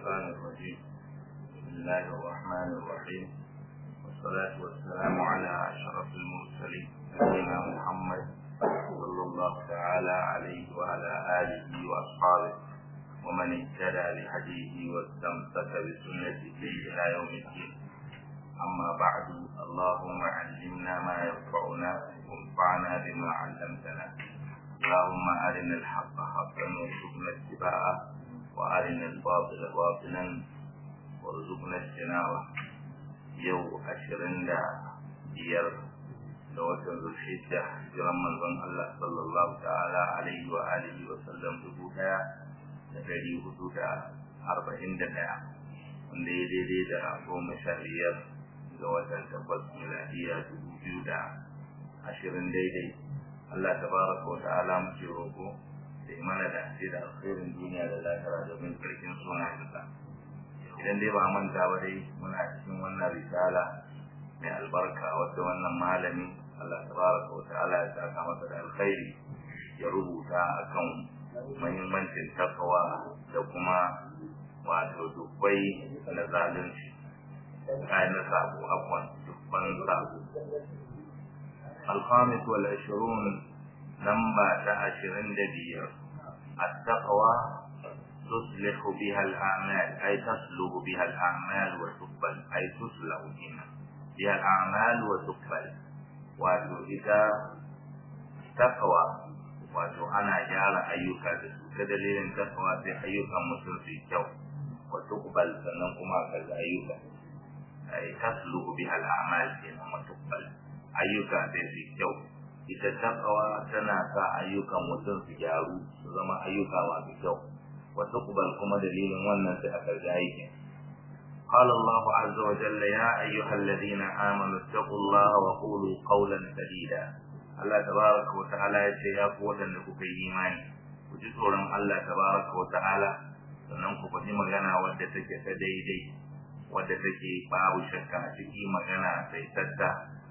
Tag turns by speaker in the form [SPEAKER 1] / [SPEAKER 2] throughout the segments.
[SPEAKER 1] الشيطان الرجيم بسم الله الرحمن الرحيم والصلاة والسلام على أشرف المرسلين نبينا محمد صلى الله تعالى عليه وعلى آله وأصحابه ومن اهتدى بهديه واستمسك بسنته إلى يوم الدين أما بعد اللهم علمنا ما ينفعنا وانفعنا بما علمتنا اللهم أرنا الحق حقا وارزقنا اتباعه وأرنا الباطل باطلا وارزقنا اجتنابه يو أشرين دا بير da watan zulhijja jiran manzon Allah sallallahu ta'ala alaihi wa alihi wa sallam dubu daya da dari hudu da arba'in da daya wanda ya daidai da goma sha biyar ga watan tabbas miladiya dubu biyu da ashirin daidai Allah tabaraka wa ta'ala muke roƙo da mana da ake da alkhairin duniya da lahira da bin sarkin sunayensa idan dai ba manta ba dai muna cikin wannan risala mai albarka wadda wannan malami Allah tabaraka wa ta'ala ya saka masa da alkhairi ya rubuta akan muhimmancin takawa da kuma wato dubbai na zalunci kayan sabo afwan dubban sabo الخامس والعشرون نمبر عشرين دبير التقوى تصلح بها الأعمال أي تصلح بها الأعمال وتقبل أي تصلح هنا بها الأعمال وتقبل wato ita takawa wato ana gyara ayyuka da su ta dalilin takawa sai ayyukan mutum su kyau wa tuqbal sannan kuma ka ayyuka ay tasluhu biha al-a'mal kenan wa tuqbal ayyuka sai su kyau ita takawa tana sa ayyukan mutum su gyaru su zama ayyuka masu kyau wa tuqbal kuma dalilin wannan sai aka ga aikin قال الله عز وجل يا أيها الذين آمنوا اتقوا الله وقولوا قولا سديدا الله تبارك وتعالى يا قوة لكم إيماني وجسورا الله تبارك وتعالى sannan ku faɗi magana wadda take ta daidai wadda take babu shakka a ciki magana sai tatta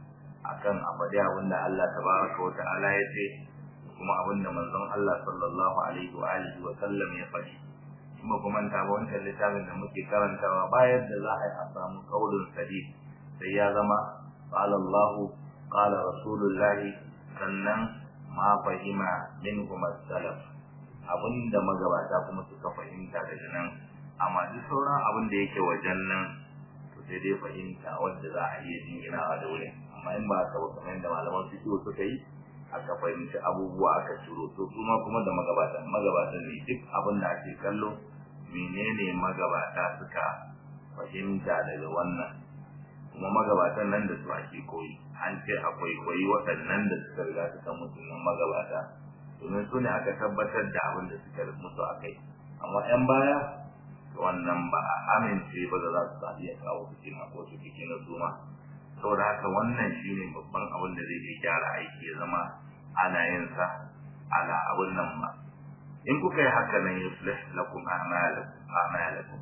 [SPEAKER 1] akan abadi abinda Allah tabaraka wa ta'ala ya ce kuma abinda manzon Allah sallallahu alaihi wa alihi wa sallam ya faɗi kuma kuma ta ba wancan littafin da muke karantawa bayan da za a yi a samu kaulin sadid sai ya zama qala Allah qala Rasulullah sannan ma fahima minhum as-salaf abinda magabata kuma suka fahimta daga nan amma duk sauran abin da yake wajen nan to sai dai fahimta wanda za a iya jinginawa da wurin amma in ba ka ba kamar yadda malaman fiqh suka yi aka fahimci abubuwa aka ciro to kuma kuma da magabatan magabatan ne duk abin da ake kallo menene magabata suka fahimta daga wannan kuma magabatan nan da su ake koyi an ce akwai koyi waɗannan da suka riga suka mutu nan magabata domin su ne aka tabbatar da abin da suka mutu a kai amma 'yan baya wannan ba a amince ba da za su sa iya kawo fitina ko su fitina su ma saboda haka wannan shine babban abin da zai iya gyara aiki ya zama ana yin sa ala abin nan ba in kuka yi haka nan yuslih lakum a'malakum a'malakum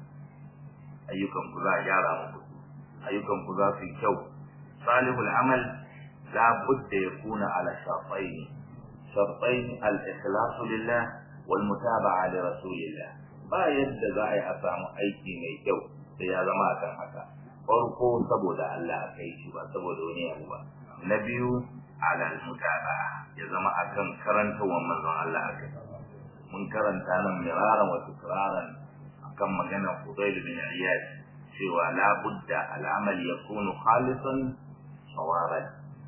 [SPEAKER 1] ayyukan ku za a gyara muku ayyukan ku za su yi kyau salihul amal la budda yakuna ala shartayn shartayn al-ikhlas lillah wal mutaba'a li rasulillah ba yadda za a yi a samu aiki mai kyau sai ya zama akan haka farko saboda Allah aka yi shi ba saboda wani abu ba na biyu ala mutaba ya zama akan karantawar manzon Allah aka mun karanta nan miraran wa tukraran akan maganar Fudayl bin Iyad cewa la budda al'amal yakunu khalisan sawaban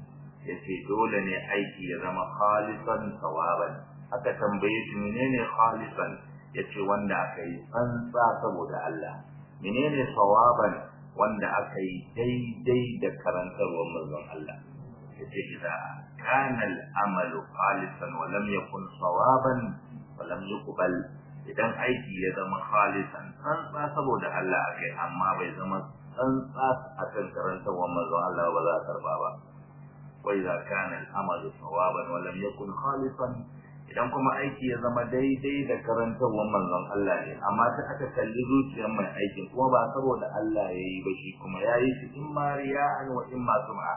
[SPEAKER 1] yace dole ne aiki ya zama khalisan sawaban aka tambaye shi menene khalisan yace wanda aka yi tsantsa saboda Allah menene sawaban wanda aka yi daidai da karantarwar manzon Allah yace idza kana al-amalu khalisan wa lam yakun sawaban wa lam yuqbal idan aiki ya zama khalisan tsantsa saboda Allah akai amma bai zama tsantsa akan karantarwar manzon Allah ba za a karba ba wa idza kana al-amalu sawaban wa lam yakun khalisan idan kuma aiki ya zama daidai da karantarwar manzon Allah ne amma ta aka kalli zuciyar mai aikin kuma ba saboda Allah ya yi ba shi kuma ya yi shi in ma riya'an wa in ma sum'a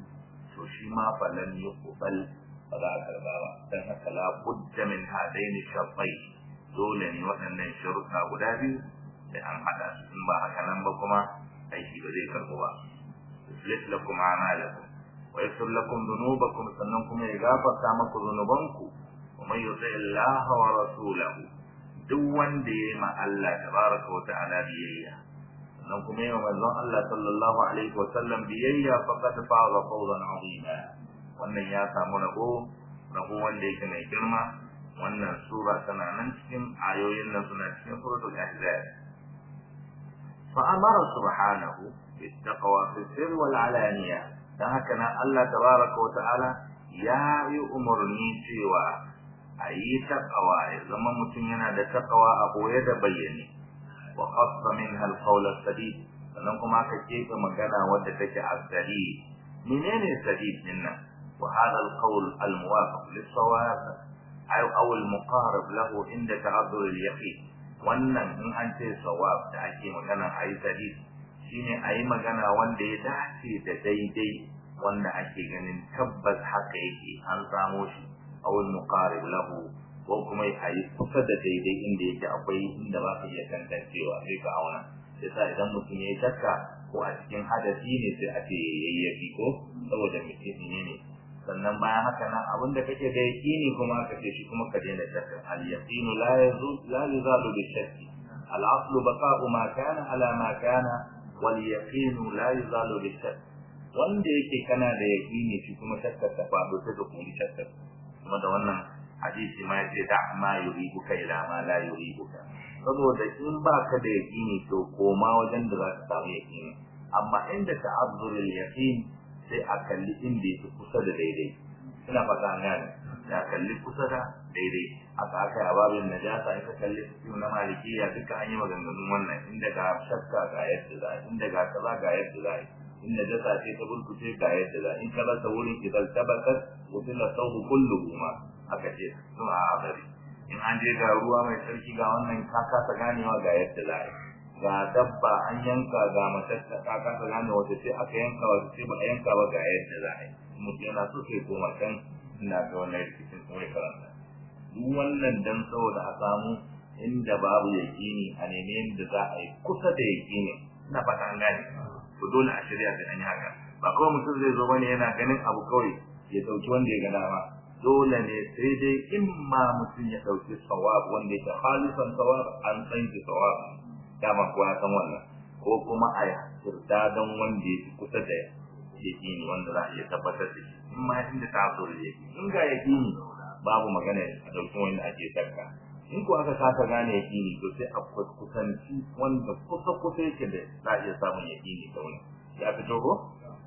[SPEAKER 1] to shi ma falan yuqbal ba za a karba ba dan haka la budda min hadaini shartai dole ne waɗannan sharuɗa guda biyu sai an hada su in ba haka nan ba kuma aiki ba zai karbu ba yuslih lakum a'malakum wa yaghfir lakum dhunubakum sannan kuma ya gafarta maku dhunubanku wa man yuti Allah wa rasulahu duk wanda ya ma Allah tabaraka wa ta'ala biyayya sannan kuma ya manzon Allah sallallahu alaihi wa sallam biyayya faqad faza fawzan 'azima wannan ya samu rabo rabo wanda yake mai girma wannan sura tana nan cikin ayoyin nan suna cikin suratul ahzab fa amara subhanahu bittaqwa fi sirr wal alaniya dan haka nan Allah tabaraka wa ta'ala ya yi umarni cewa a yi taqwa ya zama mutum yana da taqwa a boye da bayyane wa khassa minha al qawl al sadid sannan kuma aka keɓe magana wadda take asali menene sadid din nan wa hada al qawl al muwafiq lis sawab aw aw al muqarib lahu inda ta'azzur al yaqin wannan in an ce sawab da ake magana ayi sadid shine ayi magana wanda ya dace da daidai wanda ake ganin tabbas haka yake an samo shi aw al muqarib lahu ko kuma ayi kusa da daidai inda yake akwai inda ba ka iya tantancewa sai ka auna yasa idan mutum ya yi shakka ko a cikin hadasi ne sai a ce yayyafi ko saboda mutum ne ne sannan bayan haka nan abin da kake da yaqini kuma ka ce shi kuma ka daina shakka al yaqinu la yazul la yuzalu bi shakki al aslu baqa'u ma kana ala ma kana wal yaqinu la yuzalu bi shakk wanda yake kana da yaqini shi kuma shakkar ta faɗo ta kuma shakkar kuma da wannan hadisi ma yace da ma yuribuka ila ma la yuribuka saboda in baka da yaqini to koma wajen da za ka samu yaqini amma inda ta'azzurul yaqin sai a kalli inda yake kusa da daidai ina fata an gane ya kalli kusa da daidai aka aka yi babin najasa in ka kalli su na malikiya duka an yi maganganun wannan inda ga shakka ga yadda za inda ga kaza ga yadda za in najasa ce ta burkuce ga yadda za in ka rasa wurin idan tabbatar wutila sauhu kulluhu ma aka ce sun a abari in an je ga ruwa mai tsarki ga wannan ka kasa ganewa ga yadda za ga dabba an yanka ga matatta ka kasa gane wata ce aka yanka wata ce ba a yanka ba ga yadda za a yi mutum yana so sai koma can ina ga wannan rikicin kuma ya karanta duk wannan dan saboda a samu inda babu yaƙini a neme yadda za a yi kusa da yaƙini ina fata an gane to dole a shirya da an yi haka ba kawai mutum zai zo bane yana ganin abu kawai ya dauki wanda ya ga dama dole ne sai dai in ma mutum ya dauki sawab wanda yake khalisan sawab an san shi sawab dama ko ya san wannan ko kuma a yarda don wanda yake kusa da yakini wanda za a iya tabbatar da shi in ma inda ta zo da yake in ga yakini babu magana a dauki wanda ake shakka in ko aka kasa gane yakini to sai a kusanci wanda kusa kusa yake da za a iya samun yakini da wani ya fito ko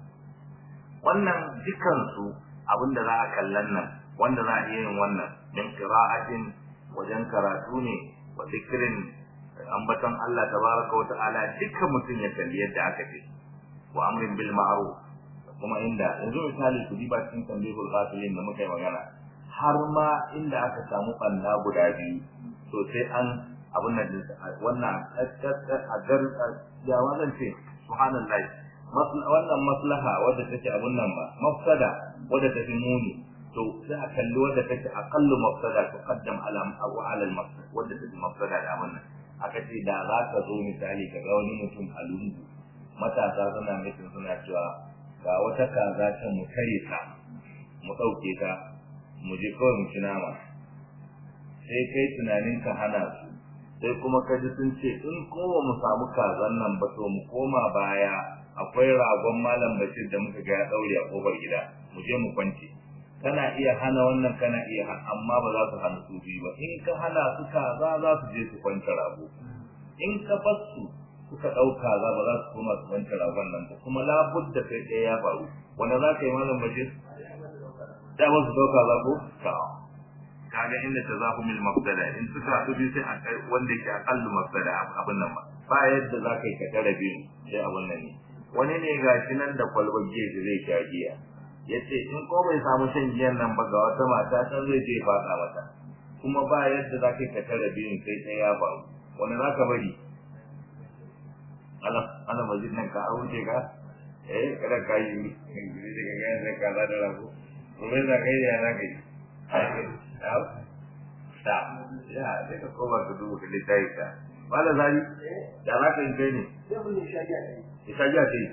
[SPEAKER 1] wannan dukansu abinda za a kallan nan wanda za a iya yin wannan min qira'atin wajen karatu ne wa zikrin ambaton Allah tabaraka wa ta'ala dukkan mutum ya kalli yadda aka ce wa amrin bil ma'ruf kuma inda yanzu misali ku diba cikin tambihul ghafilin da muka yi magana har ma inda aka samu banda guda biyu to sai an abun nan wannan a gar ya wannan ce subhanallahi wannan maslaha wadda take abun nan ba mafsada wadda take muni to sai a kalli wadda take aqallu mafsada tuqaddam ala aw ala al mafsada wadda take mafsada da abun nan aka ce da za ka zo misali ka ga wani mutum a lungu matasa suna mutum suna cewa ga wata kaza ta mu kare ta mu ɗauke ta mu je kawai mu ci nama sai kai tunanin ka hana su sai kuma ka ji sun ce in kowa mu samu kazan nan ba to mu koma baya akwai ragon malam bashir da muka ga ya daure a kofar gida mu je mu kwance kana iya hana wannan kana iya amma ba za su hana su biyu ba in ka hana su kaza za su je su kwance rago in ka bar su suka ɗauka za ba za su koma su kwance ragon nan ba kuma labudda kai ɗaya ya faru wanda za ka yi malam bashir da ba su ɗauka za ko kaga inda ta zafu mil mafsada in suka haɗu biyu sai a kai wanda yake aƙallu mafsada abin nan ba ba yadda za ka yi ka tara biyu sai abin nan ne wani ne ga shi nan da kwalbar gefe zai sha giya ya ce in ko bai samu shan giyan nan ba ga wata mata can zai je faɗa mata kuma ba yadda za ka yi ka tara biyun sai ɗaya ya faru wani za ka bari ana ana majid nan ka wuce ka eh kada ka yi gidi daga gaya sai ka za da rago gobe za ka yi ya za ka yi ta ya sai ka koma ka duba ka littafi ka wala zari da za ka yi kai ne
[SPEAKER 2] sai mun yi shagiya ne
[SPEAKER 1] ya sha giya ce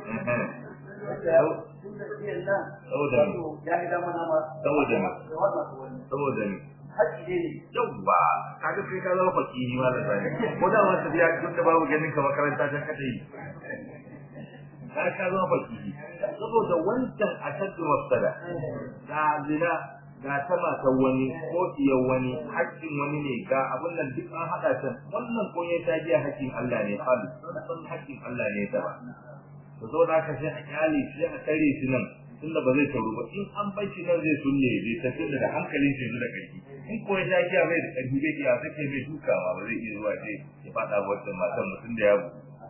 [SPEAKER 1] saboda ne
[SPEAKER 2] ya yi dama nama
[SPEAKER 1] saboda ne
[SPEAKER 2] da wannan su wani
[SPEAKER 1] saboda ne
[SPEAKER 2] haƙi ne ne
[SPEAKER 1] yawwa kaga kai ka zama fakiri ma da zari ko da wata biya duk da babu ganin ka makaranta ta kada yi har ka zama fakiri saboda wancan ashaddu mafsada ga zina ga ta matan wani ko iyar wani haƙƙin wani ne ga abin nan duk an haɗa can wannan ko ya tajiya haƙƙin Allah ne falu san haƙƙin Allah ne ta ba to zo da ka sai a kyale shi a tare shi nan tunda ba zai taru ba in an bar shi nan zai sulle zai tafi da hankalin shi da ƙarfi in ko ya tajiya bai da ƙarfi bai iya sake mai dukawa ba zai iya zuwa ce ya faɗa wa wannan matan mutum da ya bu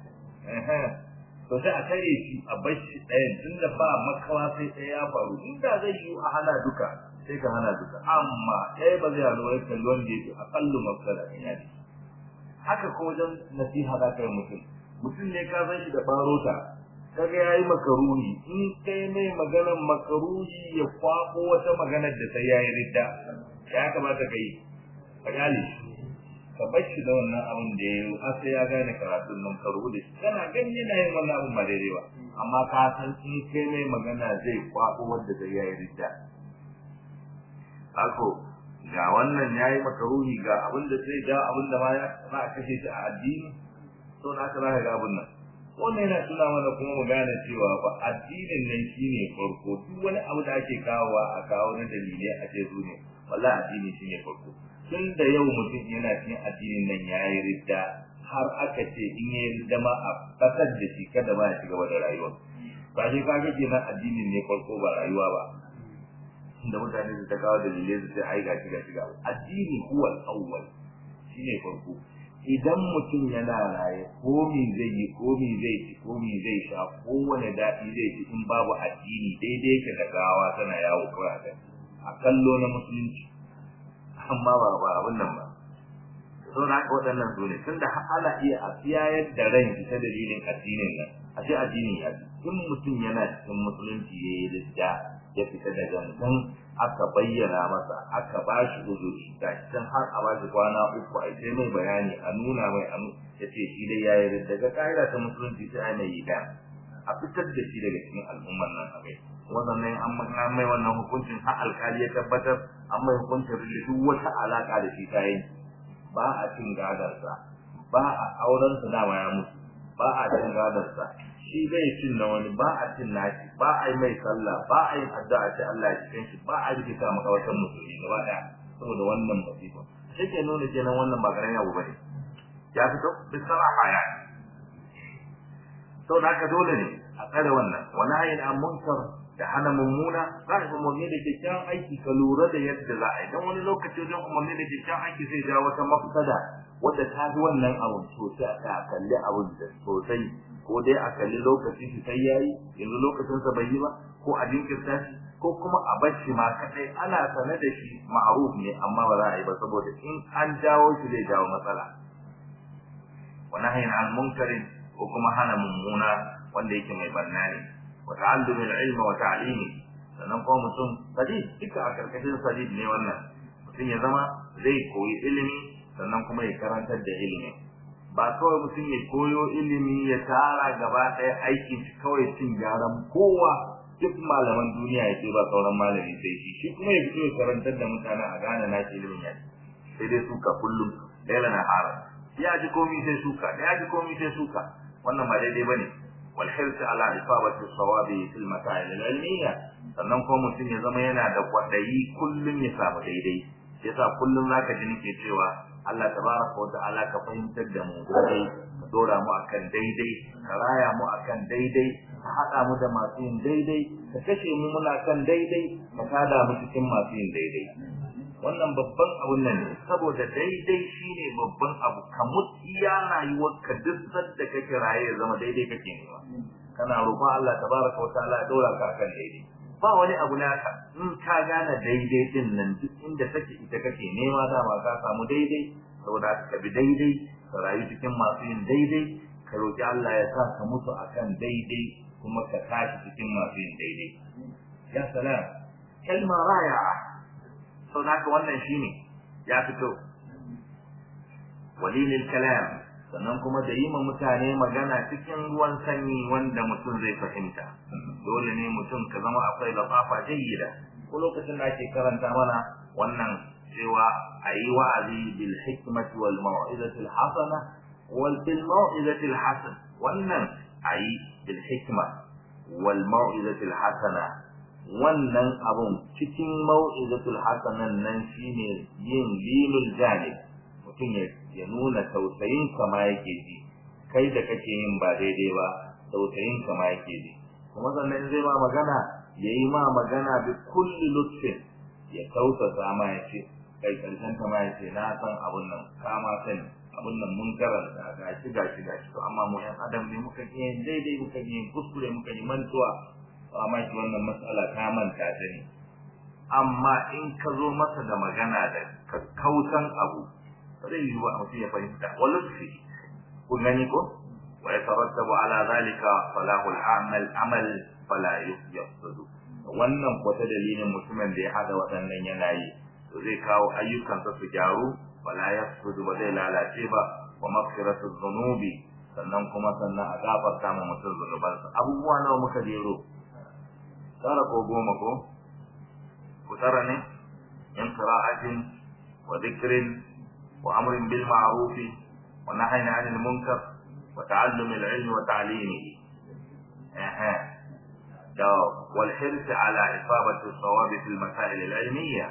[SPEAKER 1] to sai a tare shi a bar shi ɗayan tunda ba makawa sai ɗaya ya faru inda zai yi a hana duka sai ka hana duka amma ɗaya ba zai hana wani kalli wanda ya fi aƙallu mafsada in ya ce haka ko wajen nasiha za ka yi mutum mutum ne ka san shi da barota kaga yayi makaruni in kai mai maganar makaruni ya kwako wata maganar da sai yayi ridda ya kamata ka yi ka gane shi ka bar shi da wannan abin da ya yi har sai ya gane karatun nan ka rubuta shi kana gani yana yin wannan abin ba daidai ba amma ka san in kai mai magana zai kwako wanda sai yayi ridda ako ga wannan yayi makaruhi ga abin da sai ga abin da ma ya za a kashe shi a addini to na ka zaka ga abin nan wannan yana tuna mana kuma mu gane cewa ba addinin nan shine farko duk wani abu da ake kawowa a kawo na dalilai a ce su ne wallahi addini shine farko tun da yau mutum yana cikin addinin nan yayi ridda har aka ce in yayi ridda ma a kasar da shi kada ma ya shiga da rayuwa ba shi kaga kenan addinin ne farko ba rayuwa ba da mutane su ta kawo dalilai su sai ai gashi gashi ga addini huwa al-awwal shine farko idan mutum yana raye komi zai yi komi zai ci komi zai sha kowane daɗi zai ci in babu addini daidai yake da gawa tana yawo kawai a kan a kallo na musulunci amma ba ba abin nan ba sau da haka waɗannan su ne tun da ana iya a tsiyayar da ran ta dalilin addinin nan a ce addini ya in mutum yana cikin musulunci ya yi ridda ya fita da gangan aka bayyana masa aka ba shi uzuri ga can har a ba shi kwana uku a sai mai bayani a nuna mai a ya ce shi dai ya yi daga ƙa'ida ta musulunci sai a mai yi da a fitar da shi daga cikin al'ummar nan a kai wannan an mai wannan hukuncin har alkali ya tabbatar an mai hukuncin da duk wata alaka da shi ta yi ba a cin gadarsa ba a aurensa dama ya mutu ba a cin gadarsa shi zai cin na wani ba a cin nashi ba a yi mai sallah ba a yi addu'a ce Allah ya cikin shi ba a rikita maka wata musulmi gaba daya saboda wannan masifa sai ke nuna kenan wannan ba karamin abu bane ya fito bisaraha ya sau da haka dole ne a tsare wannan wani hayin an munkar da hana mummuna za ka umarni da kyakkyawan aiki ka lura da yadda za a yi don wani lokaci wajen umarni da kyakkyawan aiki zai jawo wata mafsada wadda ta fi wannan abun sosai a kalli abun da sosai ko dai a kalli lokaci shi sai yayi yanzu lokacin sa bai yi ba ko a jinkirta shi ko kuma a bar shi ma kadai ana sane da shi ma'ruf ne amma ba za a yi ba saboda in an jawo shi zai jawo matsala wa nahyin an munkarin ko kuma hana mummuna wanda yake mai barna ne wa ta'allum al-ilma wa ta'limi sannan kuma mutum sadid duka a karkashin sadid ne wannan mutum ya zama zai koyi ilimi sannan kuma ya karantar da ilimi ba kawai mutum ya koyo ilimi ya tara gaba ɗaya aikin shi kawai cin gyaran kowa duk malaman duniya ya ce ba sauran malami sai shi shi kuma ya fito ya karantar da mutane a gane na ilimin ya sai dai suka kullum laila na hara ya ji komi sai suka ya ji komi sai suka wannan ba daidai bane wal hirsi ala isabati sawabi fil masail al ilmiya sannan kuma mutum ya zama yana da kwadayi kullum ya samu daidai yasa kullum zaka ji nake cewa Allah tabaraka wa ta'ala ka fahimtar da mu daidai ka dora mu akan daidai ka raya mu akan daidai ka hada mu da masu yin daidai ka kashe mu muna kan daidai ka kada mu cikin masu yin daidai wannan babban abun nan ne saboda daidai shine babban abu ka mutiya rayuwar ka duk sadda kake raye ya zama daidai kake nema kana roƙon Allah tabaraka wa ta'ala ya dora ka akan daidai ba wani abu naka in ka gane daidai din nan duk inda take ita kake nema dama ka samu daidai saboda ka bi daidai ka rayu cikin masu yin daidai ka roki Allah ya sa ka mutu akan daidai kuma ka tashi cikin masu yin daidai ya salam kalma raya'a saboda haka wannan shine ya fito walilil kalam sannan kuma da yi ma mutane magana cikin ruwan sanyi wanda mutum zai fahimta dole ne mutum ka zama akwai lafafa jayyida ko lokacin da ake karanta mana wannan cewa a yi wa'azi bil hikmati wal mau'izati al hasana wal bil mau'izati al hasan wannan a yi bil hikma wal mau'izati al hasana wannan abun cikin mau'izatul hasanan nan shine yin lilul janib mutum ya nuna tausayin kama yake ji kai da kake yin ba daidai ba tausayin kama yake ji kuma sannan zai ma magana yayi ma magana bi kulli lutfin ya tausasa ma ya ce kai karshen kama ya ce na san abun nan kama sani abun nan mun karanta gashi gashi gashi to amma mu yan adam ne muka yi daidai muka yi kuskure muka yi mantuwa amma shi wannan matsala ta manta ta ne amma in ka zo masa da magana da kakkautan abu zai yi wa mutum ya fahimta walutfi kun gani ko wa yatarattabu ala zalika salahu al-amal amal fala yufsadu wannan ko ta dalilin mutumin da ya hada waɗannan yanayi to zai kawo ayyukansa su gyaru wala yafsudu ba zai lalace ba wa maghfiratu dhunubi sannan kuma sannan a gafarta ma mutum zunubansa abubuwa nawa muka jero tara ko goma ko ku tara ne in qira'atin wa dhikrin wa amrin bil ma'ruf wa nahyin 'anil munkar wa ta'allum al 'ilm wa ta'limihi aha da wal hirs 'ala isabati as-sawab fi al-masail al-'ilmiyya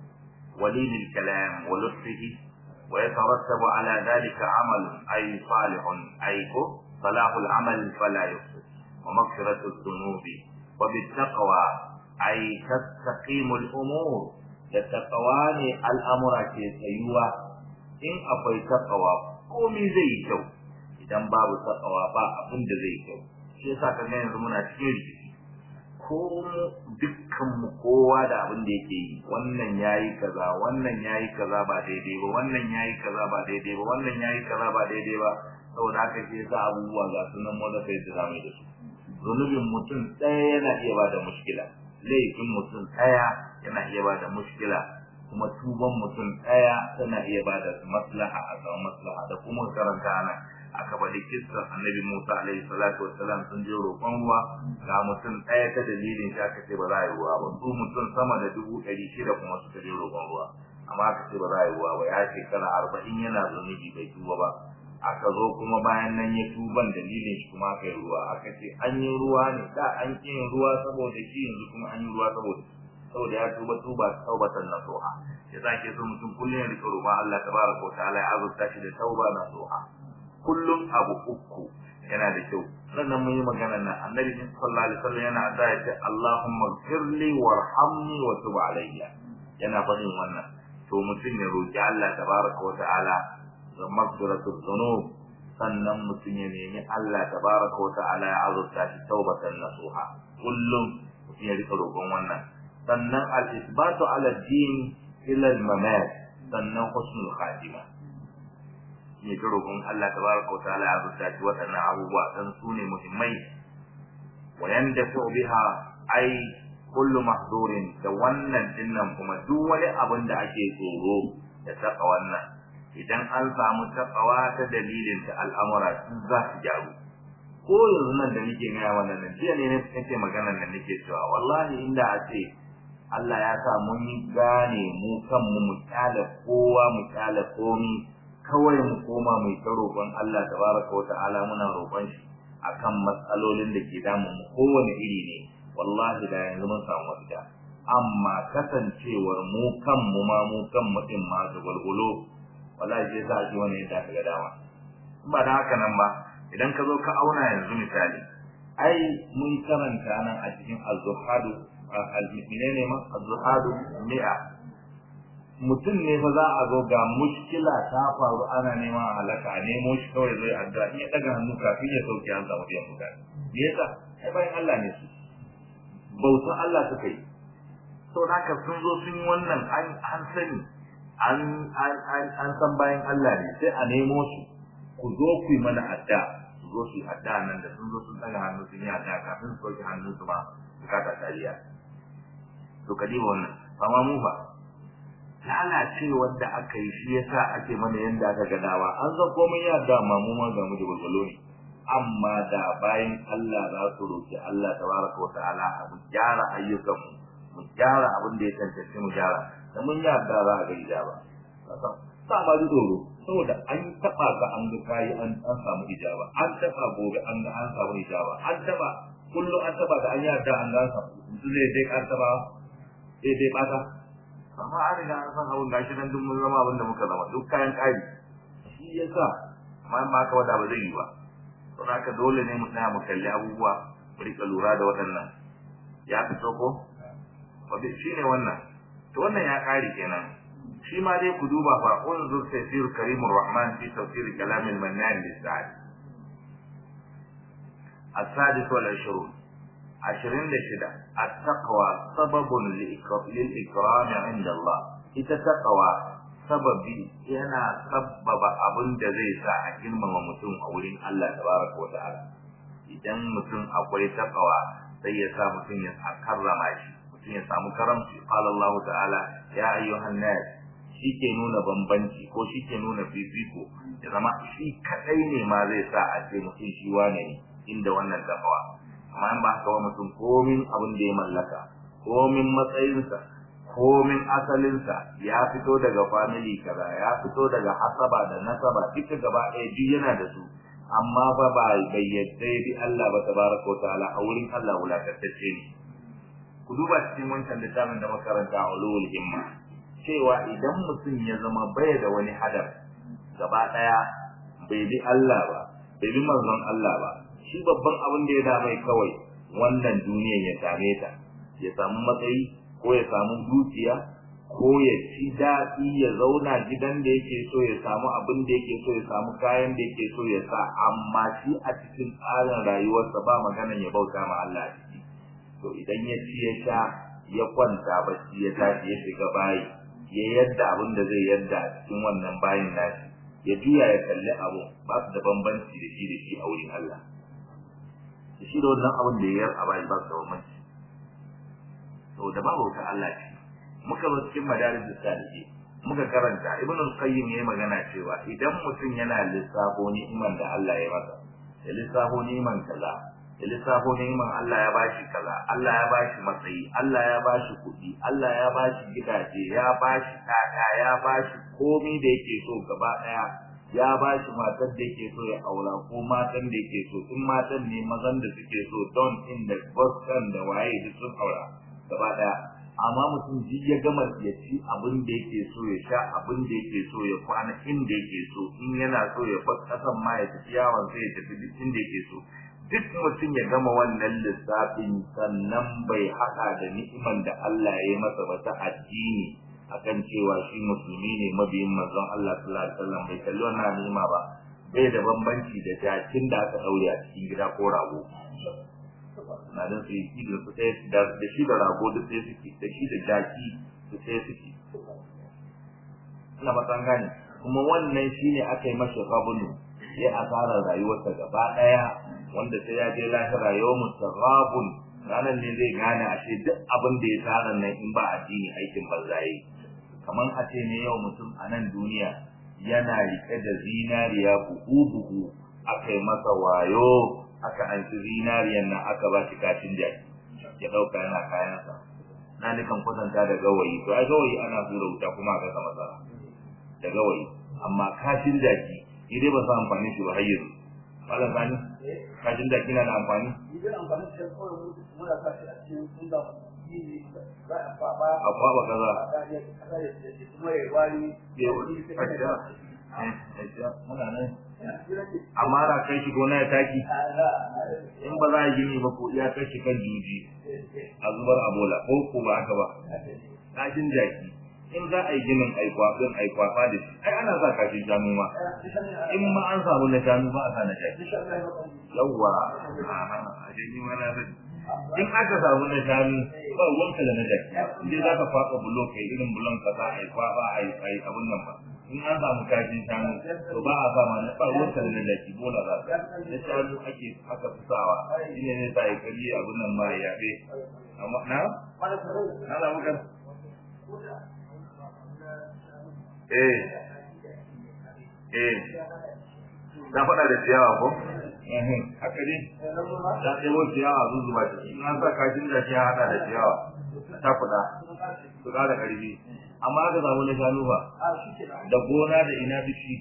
[SPEAKER 1] ولين الكلام ولطفه ويترتب على ذلك عمل أي صالح أي صلاح العمل فلا يفسد ومغفرة الذنوب وبالتقوى أي تستقيم الأمور التقوى الأمر كيسيوة إن أفي تقوى قومي زي كو idan babu takawa ba abin da zai kyau shi yasa kan yanzu muna cikin rikici ko dukkan mu kowa da abin da yake yi wannan yayi kaza wannan yayi kaza ba daidai ba wannan yayi kaza ba daidai ba wannan yayi kaza ba daidai ba saboda haka ke sa abubuwa ga sunan mu da kai da zamu da su zunubin mutum ɗaya yana iya ba da mushkila laifin mutum ɗaya yana iya ba da mushkila kuma tuban mutum ɗaya tana iya ba da maslaha a samu maslaha da kuma karanta ana aka bari kissan annabi Musa alaihi salatu wassalam sun je roƙon ruwa ga mutum ɗaya ta dalilin shi aka ce ba za a yi ruwa ba su mutum sama da dubu ɗari shida kuma suka je roƙon ruwa amma aka ce ba za a yi ruwa ba ya shekara arba'in yana zunubi bai tuba ba aka zo kuma bayan nan ya tuban dalilin shi kuma aka yi ruwa aka ce an yi ruwa ne da an ƙi yin ruwa saboda shi yanzu kuma an yi ruwa saboda saboda ya tuba tuba taubatan nasuha ya sake so mutum kullum ya rika roƙon Allah tabaraka wa ta'ala ya azurta shi da tauba nasuha kullum abu uku yana da kyau sannan mun yi magana nan annabi sallallahu alaihi wasallam yana da ya ce Allahumma ghfirli warhamni wa tub alayya yana faɗin wannan to mutum ya roki Allah tabaraka wa ta'ala da maghfiratu dhunub sannan mutum ya nemi Allah tabaraka wa ta'ala ya azurta shi taubatan nasuha kullum mutum ya rika roƙon wannan sannan al-isbatu ala din ila al-mamat sannan husnul khatimah ne ta roƙon Allah tabaraka wa ta'ala ya rubuta shi waɗannan abubuwa dan su ne muhimmai wa yandafu biha ai kullu mahdurin da wannan dinnan kuma duk wani abin da ake tsoro da taka wannan idan an samu takawa ta dalilin ta al'amura su za su gyaru ko yanzu nan da nake gaya wannan nan jiya ne nake maganar nan nake cewa wallahi inda a ce Allah ya sa mun yi gane mu kanmu mu kyale kowa mu kyale komi kawai mu koma mu ta roƙon Allah tabaraka wa ta'ala muna roƙon shi akan matsalolin da ke damun mu kowane iri ne wallahi da yanzu mun samu mafita amma kasancewar mu kan mu ma mu kan mutum ma da gwalgwalo wallahi sai sa ji wani yadda ka ga dama ba da haka nan ba idan ka zo ka auna yanzu misali ai mun karanta nan a cikin az-zuhadu al-menene ma az-zuhadu mi'a mutum ne fa za a zo ga mushkila ta faru ana neman halaka a nemo shi kawai zai addu'a in ya daga hannu kafin ya sauke an samu biyan bukata me yasa ai bayan Allah ne su bautan Allah suka yi sau haka sun zo sun yi wannan an sani an san bayan Allah ne sai a nemo su ku zo ku yi mana adda su zo su yi adda nan da sun zo sun daga hannu sun yi adda kafin su sauke hannun su ma bukata tariya to ka diba wannan amma mu ba lalacewar da aka yi shi yasa ake mana yanda aka ga dawa an san komai ya dama mu ma ga mu da gurgulo ne amma da bayan Allah za su roki Allah tabaraka wa ta'ala mu gyara ayyukan mu mu gyara abin da ya tantance mu gyara da mun yarda za a ga ijaba kasan sa ba ji tsoro saboda an taba ka an ga kai an an samu ijaba an taba gobe an ga an samu ijaba an taba kullu an taba da an yarda an ga samu mutum zai dai an taba sai dai bata amma an riga an san abin gashi nan duk mun zama abin da muka zama duk kayan kari shi yasa amma in ba ka wada ba zai yi ba to haka dole ne mu tsaya mu kalli abubuwa mu rika lura da waɗannan ya fito ko wabi shi ne wannan to wannan ya kare kenan shi ma dai ku duba fa unzur tafsir karimur rahman fi tafsir kalam al-mannan lis-sa'd السادس والعشرون عشرين لشدة التقوى سبب للإكرام عند الله إذا تقوى sababi yana sabbaba abin da zai sa a girmama mutum a wurin Allah tabaraka wa ta'ala idan mutum akwai takawa sai ya sa mutum ya karrama shi mutum ya samu karamci qala Allah ta'ala ya ayyuhan nas shi ke nuna bambanci ko shi ke nuna fifiko ya zama shi kadai ne ma zai sa a ce mutum shi wane ne inda wannan takawa amma in ba haka wa mutum komin abin da ya mallaka komin matsayinsa komin asalinsa ya fito daga family kaza ya fito daga hasaba da nasaba duka gaba ɗaya duk yana da su amma fa ba bai yadda bi Allah ba tabaraka ta'ala a wurin Allah wulakantacce ne ku duba cikin wancan littafin da makaranta ulul himma cewa idan mutum ya zama bai da wani hadar gaba ɗaya bai bi Allah ba bai bi manzon Allah ba shi babban abin da ya da mai kawai wannan duniyar ya same ta ya samu matsayi ko ya samu dukiya ko ya ci daɗi ya zauna gidan da yake so ya samu abin da yake so ya samu kayan da yake so ya sa amma shi a cikin tsarin rayuwarsa ba maganan ya bauta ma Allah a ciki to idan ya ci ya sha ya kwanta bacci ya tashi ya shiga bayi ya yadda abin da zai yadda a cikin wannan bayin nashi ya juya ya kalli abu ba su da bambanci da shi da shi a wurin Allah da shi da wannan abin da ya yar a bayi ba su da bambanci saboda babu ka Allah ce muka zo cikin madarijus salihin muka karanta ibnu al-qayyim yayi magana cewa idan mutum yana lissafo ni'iman da Allah ya masa ya lissafo ni'iman kaza ya lissafo ni'iman Allah ya bashi kaza Allah ya bashi matsayi Allah ya bashi kuɗi Allah ya bashi gidaje ya bashi kaka ya bashi komai da yake so gaba daya ya bashi matar da yake so ya aura ko matan da yake so in matan ne mazan da suke so don in da boskan da waye duk sun aura gaba daya amma mutum ji ya gama ya ci abin da yake so ya sha abin da yake so ya kwana inda yake so in yana so ya bar kasan ma ya tafi yawon sai ya tafi duk inda yake so duk mutum ya gama wannan lissafin sannan bai haɗa da ni'iman da Allah ya yi masa ba ta addini akan cewa shi musulmi ne mabiyin manzon Allah sallallahu alaihi wasallam bai kalli wannan ni'ima ba bai da bambanci da jakin da aka daure a cikin gida ko rago na don su yi da su sai da shi da rago da sai suke da shi da jaki da sai suke ina ba san gane kuma wannan shine aka yi masa rabunu ya asara rayuwarsa gaba daya wanda sai ya je lahira yawmun tarabun ranar ne zai gane ashe duk abin da ya tsara nan in ba addini aikin banzaye kamar a ce ne yau mutum a nan duniya yana rike da zinariya buhu buhu aka yi masa wayo aka anci zinariyan nan aka ba shi kashin jaki ya dauka yana kayansa na nikan kwatanta da gawayi to ai gawayi ana hura wuta kuma aka sa masara da gawayi amma kashin jaki idai ba sa amfani shi ba har yanzu malam sani kashin jaki na da amfani a kwaba kaza muna nan amma ra kai shi gona ya taki in ba za a gini ba ko ya kai shi kan juji a zubar a bola ko ko ba haka ba kashin jaki in za a yi ginin aikwafin aikwafa da shi ai ana sa kashin shanu ma in ma an samu na shanu ba a sa na jaki yawwa a jini ma na zai in aka samu na shanu ba ruwanka da na jaki in za ka faɗa bulo kai irin bulon ka za a yi kwafa a yi abun nan ba in an samu kashin shanu to ba a sa ma na ba ruwanka da na jaki bola za ka na shanu ake aka fi sawa shi ne zai sa ya kalli abun nan ma ya yaɓe amma na? na na muka eh eh ta faɗa da ciyawa ko haka ne ta ɗebo ciyawa sun zuba ciki in an sa kashin da shi ya haɗa da ciyawa ta kuɗa su ƙara ƙarfi amma aka samu na shanu ba da gona da ina duk shi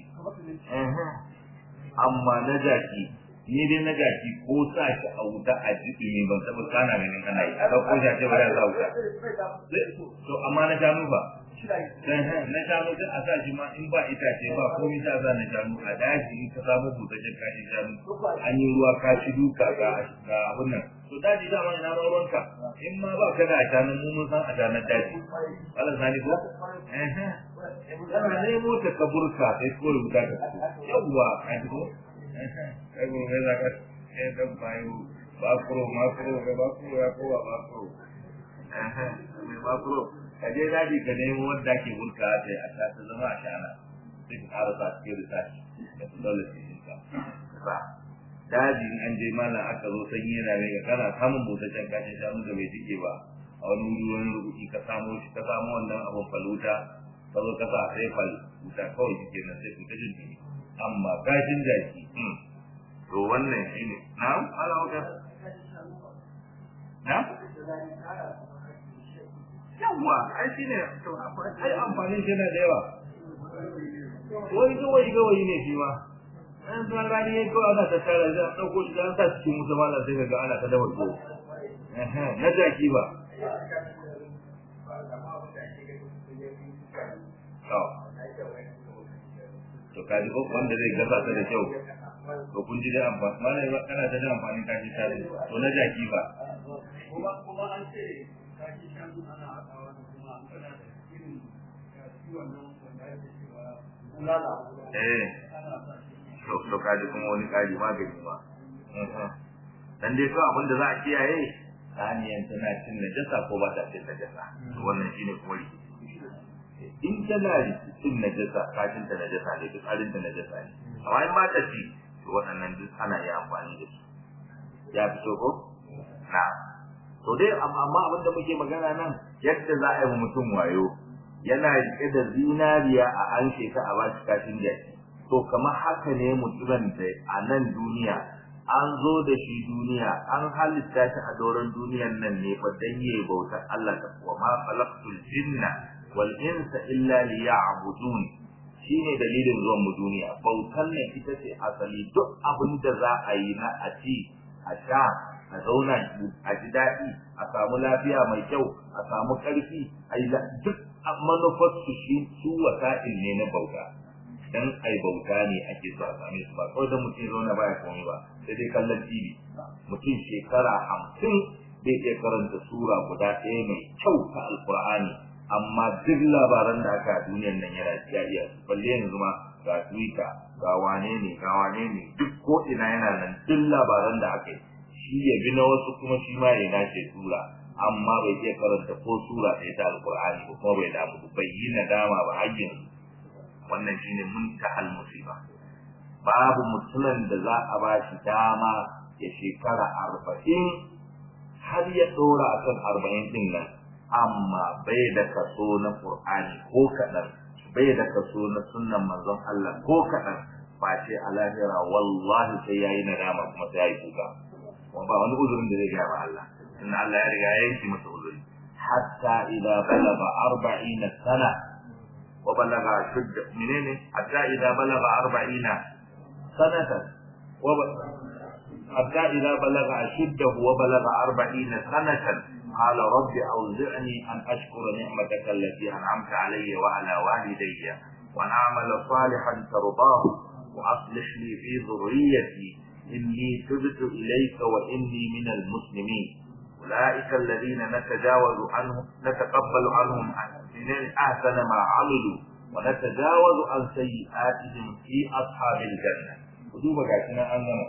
[SPEAKER 1] amma na jaki ni dai na jaki ko sa shi a wuta a jiɗi ne ban taɓa kana ganin kana yi a ɗauko shi a ce bari a sa wuta to amma na shanu ba na shanu duk a sa shi ma in ba itace ba komai ta sa na shanu a daji in ka samu busasshen kashin shanu an yi ruwa ka ci duka ga ga abun nan to daji dama ina ma ruwanka in ma ba ka da a shanun mu mun san a shanun daji Allah sani ko kana nemo ta kaburka sai ko rubuta ka yawwa a ji ko kai ko mai zaka eh dan bayu ba kuro ma kuro ga ba kuro ya ko ba kuro eh mai ba kuro ka je daji ka nemo wanda ke burka ta a ta ta zama a shana sai ka ƙara sa cikin research da su dole su yi ka ba daji in an je malam aka zo sanyi yana mai ga kana samun busasshen kashin shanu da bai jike ba a wani wuri wani rubuci ka samo shi ka samo wannan abin faluta ka zo ka sa sai fal wuta kawai shi kenan sai ku ta jin dumi amma kashin jaki to wannan shine na'am ala wata na'am yawa ai shine to ai amfanin shi yana da yawa wai gawayi gawayi ne shi ma an san rani ya kawai ana ta tara shi an ɗauko shi an sa cikin wuta malam sai ga ana ta dafa tuwo na jaki ba to ka ji wanda zai gasa ta da kyau to kun ji da amfani malam ba kana da amfanin kashi ta to na jaki ba
[SPEAKER 2] kuma kuma an ce kashi shanu ana haɗawa da kuma an kana da irin ciwon nan wanda ake cewa bulala
[SPEAKER 1] eh to to ka ji kuma wani kari magani ma dan dai to abin da za a kiyaye saniyan tana cin najasa ko ba ta cin najasa to wannan shine kuma in tana cin najasa kacin ta najasa ne duk arin ta najasa ne amma in ba ta ci to waɗannan duk ana iya amfani da su ya fito ko na to dai amma abin da muke magana nan yadda za a yi mutum wayo yana rike da zinariya a an sheka a bashi kashin jaki to kamar haka ne mutumin da a nan duniya an zo da shi duniya an halitta shi a doron duniyan nan ne fa dan yayi bautar Allah ta wa ma khalaqtul jinna wal insa illa liya'budun shine dalilin zuwan mu duniya bautan nan ita ce asali duk abin da za a yi na a ci a sha a zauna a ji daɗi a samu lafiya mai kyau a samu ƙarfi a yi duk manufar su shi su wasa'il ne na bauta dan ai bauta ne ake so a same su ba kawai da mutum zauna baya komai ba sai dai kallon TV mutum shekara hamsin bai iya karanta sura guda ɗaya mai kyau ta alkur'ani amma duk labaran da aka a duniyar nan yana ya iya su balle yanzu ma ga twitter ga wane ne ga wane ne duk ko ina yana nan duk labaran da aka yi shi ya bi na wasu kuma shi ma ya nace sura amma bai iya karanta ko sura ɗaya ta alkur'ani ba kuma bai damu bai yi nadama ba har yanzu wannan shine muntahal musiba babu mutumin da za a ba shi dama ya shekara arba'in har ya ɗora a kan arba'in ɗin nan amma bai da kaso na ƙur'ani ko kaɗan bai da kaso na sunnan manzon Allah ko kaɗan ba ce a lahira wallahi sai ya yi nadama kuma sai ya yi kuka kuma ba wani uzurin da zai gaya wa Allah inna Allah ya riga ya yanki masa uzuri hatta idza balagha arba'ina sana وبلغ شد منين حتى إذا بلغ أربعين سنة وب... حتى إذا بلغ أشده وبلغ أربعين سنة قال رب أوزعني أن أشكر نعمتك التي أنعمت علي وعلى والدي وأن أعمل صالحا ترضاه وأصلح لي في ذريتي إني تبت إليك وإني من المسلمين أولئك الذين نتجاوز عنهم نتقبل عنهم أحسن ما عملوا ونتجاوز عن سيئاتهم في أصحاب الجنة وجوب قاعدين أننا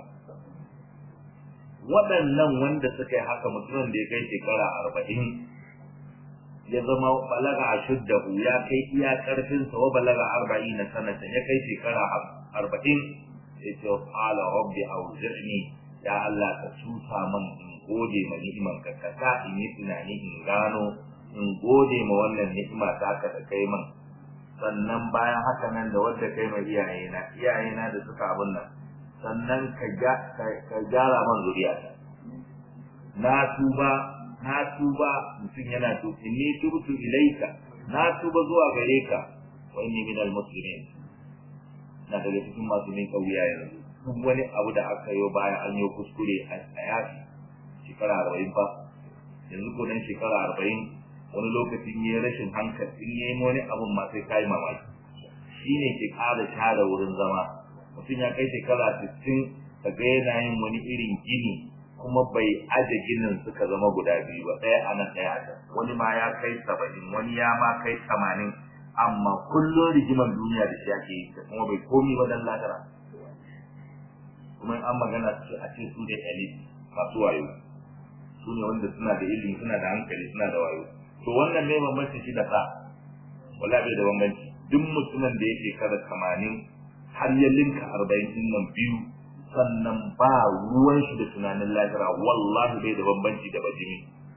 [SPEAKER 1] waɗannan wanda suka yi haka mutumin da ya kai shekara arba'in ya zama balaga a shuddahu ya kai iya ƙarfinsa wa balaga arba'in na sanata ya kai shekara arba'in ya ce qala rabbi awzi'ni ya Allah ka cuta man in gode ma ni'imar ka ka sa in yi tunani in gano in gode ma wannan ni'ima ta ka da kai man sannan bayan haka nan da wanda kai mai iyayena iyayena da suka abun nan sannan ka ka gyara man zuriya na tuba na tuba mutum yana to inni tubtu ilaika na tuba zuwa gare ka wa inni minal muslimin na daga cikin masu min kauya yanzu duk wani abu da aka yi baya an yi kuskure a yafi shekara arba'in fa yanzu ko dan shekara arba'in wani lokacin ya rashin hankali in ya yi wani abun ma sai kai mamaki shi ne ke ƙara share wurin zama mutum ya kai shekara sittin ka ga yana yin wani irin gini kuma bai aje ginin suka zama guda biyu ba ɗaya a nan ɗaya a wani ma ya kai saba'in wani ya ma kai tamanin amma kullum rigiman duniya da shi ake yi kuma bai komi ba dan lahira kuma an magana su a ce su ne elite masu wayo su ne wanda suna da ilimi suna da hankali suna da wayo to wannan ne bambanci shi da sa wala bai da bambanci duk mutumin da yake kada tamanin har ya linka arba'in din nan biyu sannan ba ruwan shi da tunanin lahira wallahi bai da bambanci da bajimi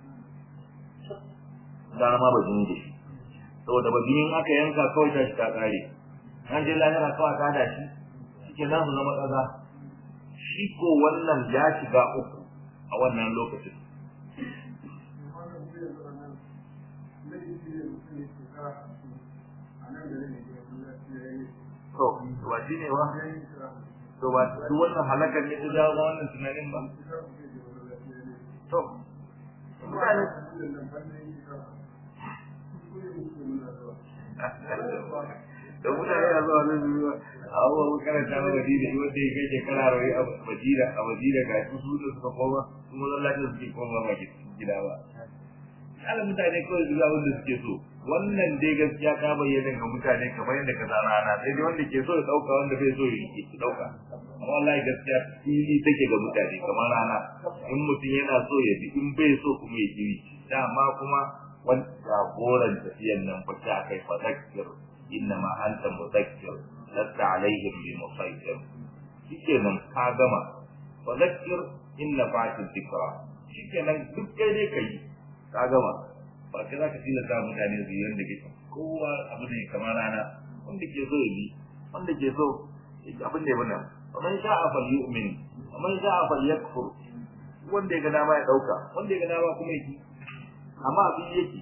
[SPEAKER 1] gara ma bajimi da shi saboda bajimin aka yanka kawai ta shi ta kare an je lahira kawai ta da shi shike za su zama kaza shi ko wannan ya shiga uku a wannan lokacin to ba shi ne ba to ba su wannan halakar ne ta jawo ma wannan tunanin ba to mutane da mutane na zuwa nan zuwa a abubuwa mun karanta na madina shi wanda ya kai shekara rai a madina a madina ga su su da suka koma su mazan lafiya suke koma ba gida ba ala mutane kawai su abin da suke so wannan dai gaskiya ka bayyana ga mutane kamar yadda ka zana ana sai dai wanda ke so ya dauka wanda bai so ya yi dauka amma wallahi gaskiya fili take ga mutane kamar rana in mutum yana so ya bi in bai so kuma ya kiri dama kuma wani jagoran tafiyan nan fa ta kai fadakir innama anta mudakkir lasta alaihim bi musaitir shikenan ka gama fadakir inna fa'atil dhikra shikenan duk kai dai kai ka gama ba kai zaka tilasta mutane su yi yanda ke kowa abu ne kamar rana wanda ke so ya bi wanda ke so abin da ya bana man sha'a falyu'min man sha'a falyakfur wanda ya ga dama ya dauka wanda ya ga dama kuma ya amma abin yake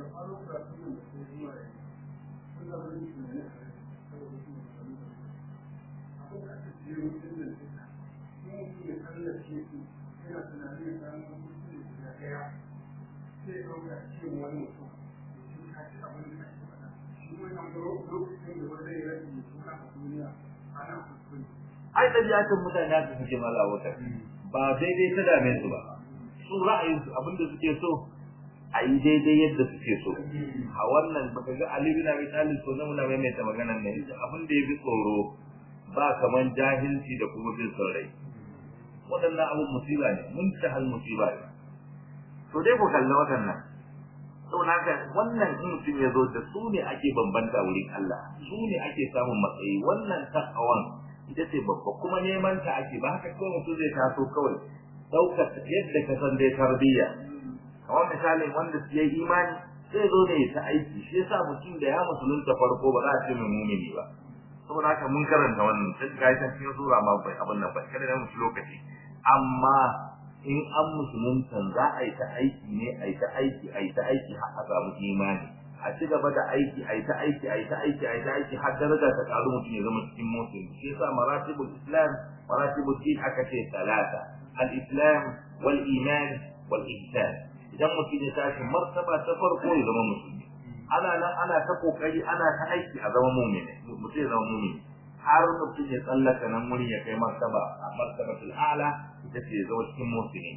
[SPEAKER 1] ai ɗabi'atan mutane haka suke mala wata ba daidai ta dame su ba su ra'ayin su abinda suke so a yi daidai yadda suke so a wannan baka ga Ali bin Abi Talib so na muna maimaita maganar ne abin da ya bi tsoro ba kaman jahilci da kuma bin saurayi waɗannan abun musiba ne mun ta hal musiba ne to dai ku kalla waɗannan saboda haka wannan in mutum ya zo da su ne ake bambanta wurin Allah su ne ake samun matsayi wannan takawan ita ce babba kuma neman ta ake ba haka kawai mutum zai taso kawai ɗaukar yadda ka san dai tarbiyya kamar misalin wanda su yi imani sai zo ne ta aiki shi yasa mutum da ya musulunta farko ba za a ce mai mumini ba saboda haka mun karanta wannan sai ga ta cikin sura ma bai abin nan ba kada da musu lokaci amma in an musulunta za a yi ta aiki ne a yi ta aiki a yi ta aiki har a samu imani a ci gaba da aiki a yi ta aiki a yi ta aiki a yi ta aiki har daraja ta karu mutum ya zama cikin musulmi shi yasa maratibul islam maratibul din aka ce talata al-islam wal iman wal ihsan idan mutum ya tashi martaba ta farko ya zama musulmi ana nan ana ta kokari ana ta aiki a zama mu'mini mutum ya zama mu'mini har mutum ya tsallaka nan wurin ya kai martaba a martabatul a'la ita ce ya zama cikin mu'mini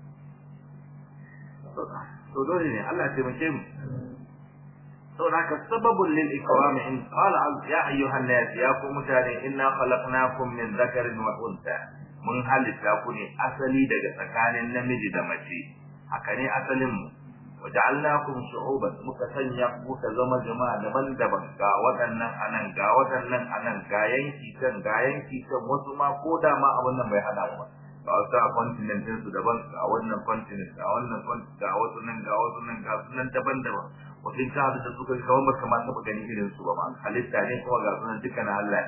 [SPEAKER 1] to dole ne Allah ya taimake mu saboda haka sababun lil ikram in qala ya ayyuhan nas ya ku mutane inna khalaqnakum min dhakarin wa unsa mun halitta ku ne asali daga tsakanin namiji da mace haka ne asalin mu waja'alnakum shu'uban muka sanya ku ka zama jama'a daban-daban ga waɗannan anan ga waɗannan anan ga yanki kan ga yanki kan wasu ma ko da ma abin nan bai hada ba ga wasu a continent su daban ga wannan continent ga wannan continent ga wasu nan ga wasu nan ga sunan daban-daban wasu ka da suka ga kamar baka ma taba ganin irin su ba ma halitta ne kuma ga sunan dukkan Allah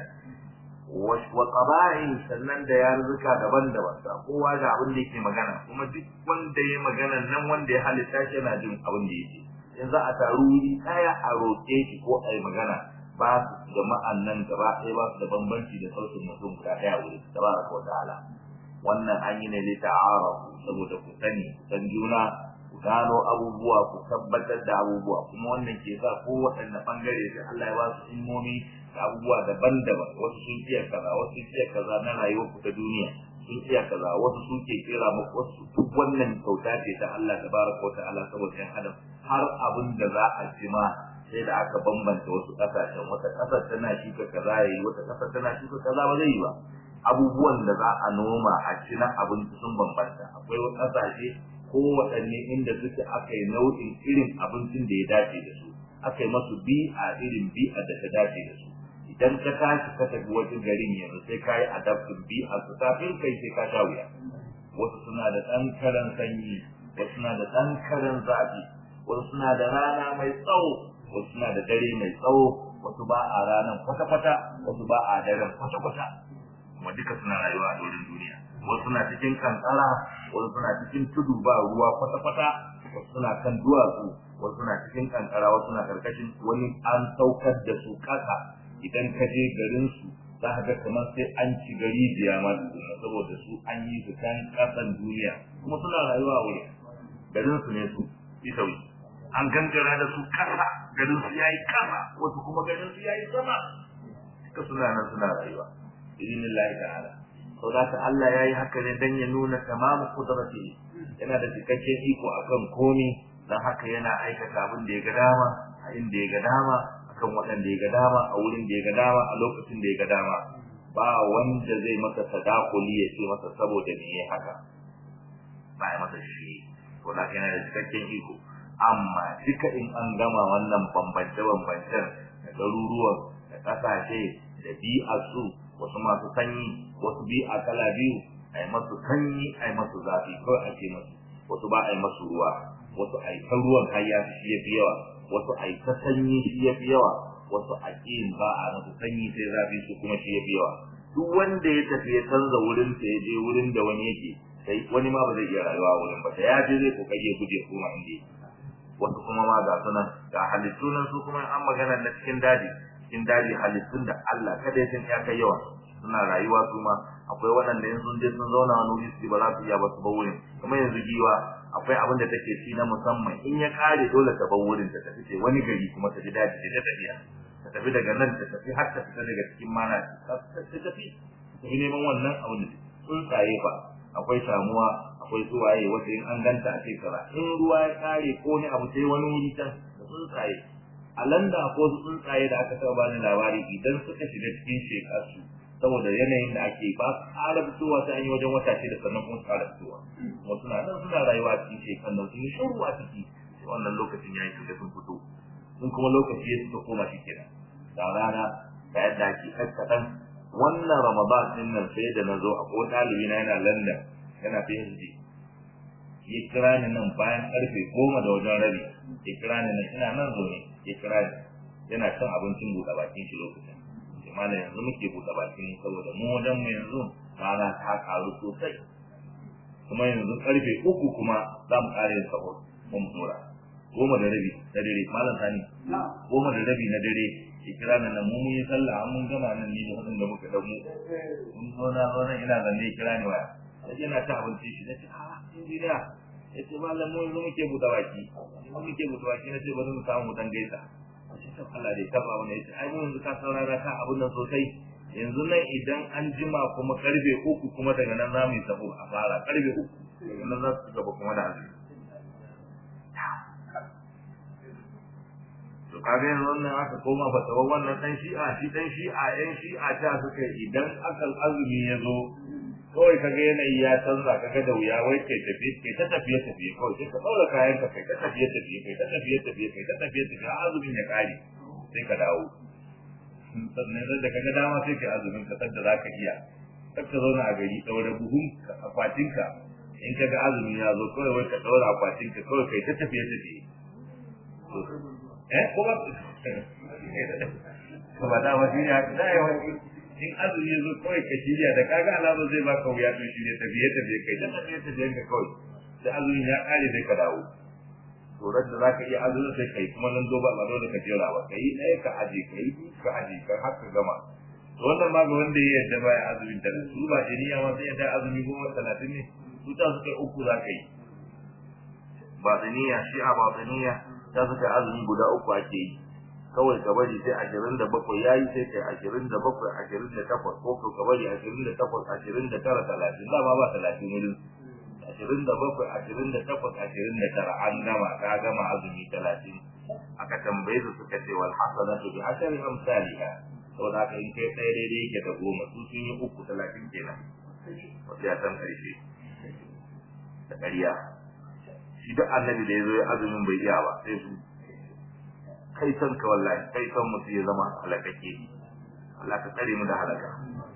[SPEAKER 1] ne wa qaba'in sannan da yarzuka daban-daban da kowa da abin da yake magana kuma duk wanda ya magana nan wanda ya halitta shi yana jin abin da yake in za a taru wuri kaya a roƙe shi ko a yi magana ba su jama'an nan gaba ɗaya ba su da bambanci da sautin mutum guda ɗaya wuri tabaraka wa ta'ala wannan an yi ne li ta'arafu saboda ku sani ku san juna ku gano abubuwa ku tabbatar da abubuwa kuma wannan ke sa ko waɗanne bangare da Allah ya ba su ilmomi da abubuwa daban-daban wasu sun iya kaza wasu sun iya kaza na rayuwar ku ta duniya sun iya kaza wasu sun ke kira muku wasu duk wannan kyauta ce ta Allah tabaraka wa ta'ala saboda yan adam har abin da za a ci ma sai da aka bambanta wasu kasashen wata kasar tana shuka kaza yayi wata kasar tana shuka kaza ba zai yi ba abubuwan da za a noma a ci na abinci sun bambanta akwai wasu kasashe ko waɗanne inda suke aka yi nau'in irin abincin da ya dace da su aka yi masu bi'a irin bi'a da ta dace da su idan ka tashi ka tafi wajen garin yanzu sai ka yi adaptin bi'a su kafin kai sai ka sha wuya wasu suna da ɗan karan sanyi wasu suna da ɗan karan zafi wasu suna da rana mai tsawo wasu suna da dare mai tsawo wasu ba a ranar kwata-kwata wasu ba a daren kwata-kwata kuma duka suna rayuwa a dorin duniya wasu suna cikin kankara wasu suna cikin tudu ba ruwa kwata-kwata wasu suna kan duwatsu wasu suna cikin kankara wasu suna karkashin wani an saukar da su kasa idan ka je garin su za ka ga kamar sai an ci gari biya ma tukuna saboda su an yi su kan kasan duniya kuma suna rayuwa wuri garin su ne su isawi an gangara da su kasa garin su yayi kasa wasu kuma garin su yayi sama duka suna nan suna rayuwa idinillahi ta'ala sau da ka Allah ya yi haka ne don ya nuna tamamu kudrati yana da cikakken iko akan komi don haka yana aikata abin da ya ga dama a inda ya ga dama akan waɗanda ya ga dama a wurin da ya ga dama a lokacin da ya ga dama ba wanda zai masa sadakuli ya ce masa saboda me ya haka ba ya masa shi to da yana da cikakken iko amma duka in an gama wannan bambance-bambancen da garuruwan da ƙasashe da bi'arsu wasu masu sanyi wasu bi'a kala biyu a yi masu sanyi a yi masu zafi kawai ake masu wasu ba a yi masu ruwa wasu a yi ta ruwan har ya fi ya fi yawa wasu a yi ta sanyi shi ya fi yawa wasu a ƙin ba a masu sanyi sai zafi su kuma shi ya fi yawa duk wanda ya tafi ya canza wurin sa ya je wurin da wani yake sai wani ma ba zai iya rayuwa wurin ba da ya je zai kokari ya guje kuma inda wasu kuma ma ga sunan ga halittu nan su kuma an magana na cikin daji cikin daji halittun da Allah kada ya san ya kai yawa suna rayuwa su ma akwai waɗanda in sun je sun zauna wani wuri su ba za su iya ba su bar wurin kamar yanzu giwa akwai abin da take ci na musamman in ya kare dole ta bar wurin ta tafi ce wani gari kuma ta ji daji ta tafiya ta tafi daga nan ta tafi har ta fita daga cikin mana ta tafi ta tafi neman wannan abin da tsuntsaye fa akwai samuwa akwai tsuwaye wata in an ganta a shekara in ruwa ya kare ko ne abu sai wani wuri can da tsuntsaye a landa ko su tsuntsaye da aka taɓa bani labari idan suka shiga cikin shekarsu saboda yanayin da ake ba su ƙara fitowa sai an yi wajen wata shida sannan kuma su ƙara fitowa kuma suna nan suna rayuwa a cikin shekaru nan sun yi shuru a ciki sai wannan lokacin ya yi shiga sun fito sun kuma lokaci ya suka koma shi kenan da rana da yadda ake kaskaɗan wannan ramadan din nan sai da na zo a ko ɗalibi na yana london yana phd ya kira ni nan bayan karfe goma da wajen rabi ya kira ni nan ina nan zo ne ya kira ni yana cin abincin buɗe bakin shi lokacin sai malam yanzu muke buɗe bakin saboda mu wajen mu yanzu rana ta karu sosai kuma yanzu karfe uku kuma za mu ƙara yin sahur mun tura goma da rabi na dare malam sani goma da rabi na dare ya kira ni nan mu mun yi sallah an mun gama nan ni da hudun da muka dan mu mun zo na zo nan ina zanne ya kira ni waya sai yana ta abinci shi nace a injiniya yace malam mu yanzu muke buɗe baki mu muke buɗe baki nace bari mu samu mu dan gaisa sai ta Allah dai kafa wannan yace ai mu yanzu ka saurara ka abun nan sosai yanzu nan idan an jima kuma karfe uku kuma daga nan zamu yi sabo a fara karfe uku daga nan za su gaba kuma da azumi to kaga yanzu wannan aka koma fatawan wannan dan shi'a shi dan shi'a yan shi'a ta suka idan aka azumi ya zo kawai kaga yanayi ya canza kaga da wuya wai kai tafi kai ta tafiye tafiye kawai sai ka daura kayan ka kai ta tafiye tafiye kai ta tafiye tafiye kai ta tafiye tafiye har azumin ya kare sai ka dawo sannan da kaga dama sai ka azumin ka sadda zaka iya kar ka zauna a gari daura buhun akwatinka in kaga azumi ya zo kawai wai ka daura akwatinka kawai kai ta tafiye tafiye eh ko ba ko ba da wani ya da ya wani in azumi ya zo kawai ka shirya da kaga alama zai baka wuya to shi ne tafiye tafiye kai da tafiye tafiye ka kawai da azumin ya kare sai ka dawo to da zaka iya azumi sai kai kuma nan zo ba ba dole ka jira ba kai ɗaya ka aje kai ka aje ka har ka gama to wannan ma ga wanda ya yarda baya azumin da su ba jiniya ma sai yarda azumi goma talatin ne su ta suka uku za ka yi batiniya shi a batiniya ta suka azumi guda uku ake yi kawai ka bari sai ashirin da bakwai ya yi sai kai ashirin da bakwai ashirin da takwas ko ka bari ashirin da takwas ashirin da tara talatin dama ba talatin wurin ashirin da bakwai ashirin da takwas ashirin da tara an gama ka gama azumi talatin aka tambaye su suka ce wal hasanatu bi ashari amsalha to da ka in kai ɗaya daidai yake da goma su sun yi uku talatin kenan wasu ya san ƙarshe da ƙarya shi duk annabi da ya zo ya azumin bai iya ba sai su kai san ka wallahi kai san mutu ya zama halakake Allah ka tsare mu da halaka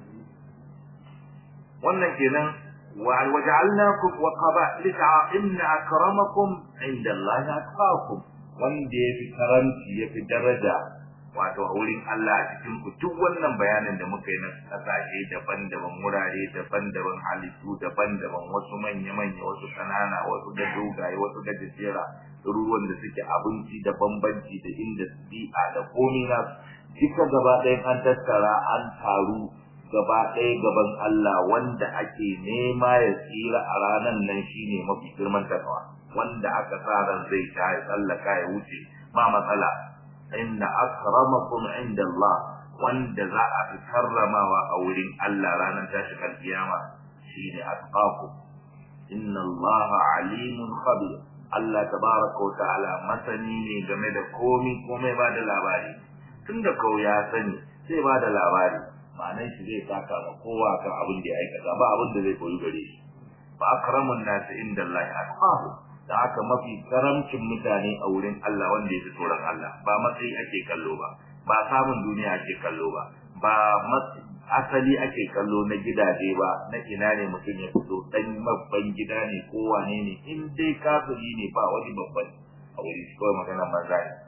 [SPEAKER 1] wannan kenan wa waja'alnakum wa qaba'ila inna akramakum inda Allah atqakum wanda yafi karanci yafi daraja wato a wurin Allah a cikin ku duk wannan bayanin da muka yi na kasashe daban-daban wurare daban-daban halittu daban-daban wasu manya-manya wasu kanana wasu da dogaye wasu da gajera ruwan da suke abinci da bambanci da inda bi'a da komai na duka gaba ɗayan an tattara an taru gaba ɗaya gaban Allah wanda ake nema ya tsira a ranar nan shine mafi girman takawa wanda aka sa ran zai ta ya tsallaka ya wuce ba matsala inna akramakum inda Allah wanda za a fi karramawa a wurin Allah ranar tashin alkiyama shine atqakum inna Allah alimun khabir Allah tabaraka wa ta'ala masani ne game da komai komai ba da labari tunda kau ya sani sai ba da labari ma'anar shi zai saka ma kowa kan abin da ya aikata ba abin da zai koyi gare shi ba akramun nasi inda Allah atqahu da haka mafi karamcin mutane a wurin Allah wanda ya fi tsoron Allah ba matsayi ake kallo ba ba samun duniya ake kallo ba ba asali ake kallo na gidaje ba na ina ne mutum ya fito dan babban gida ne ko wane ne in dai kafiri ne ba wani babban a wuri shi kawai magana banza ne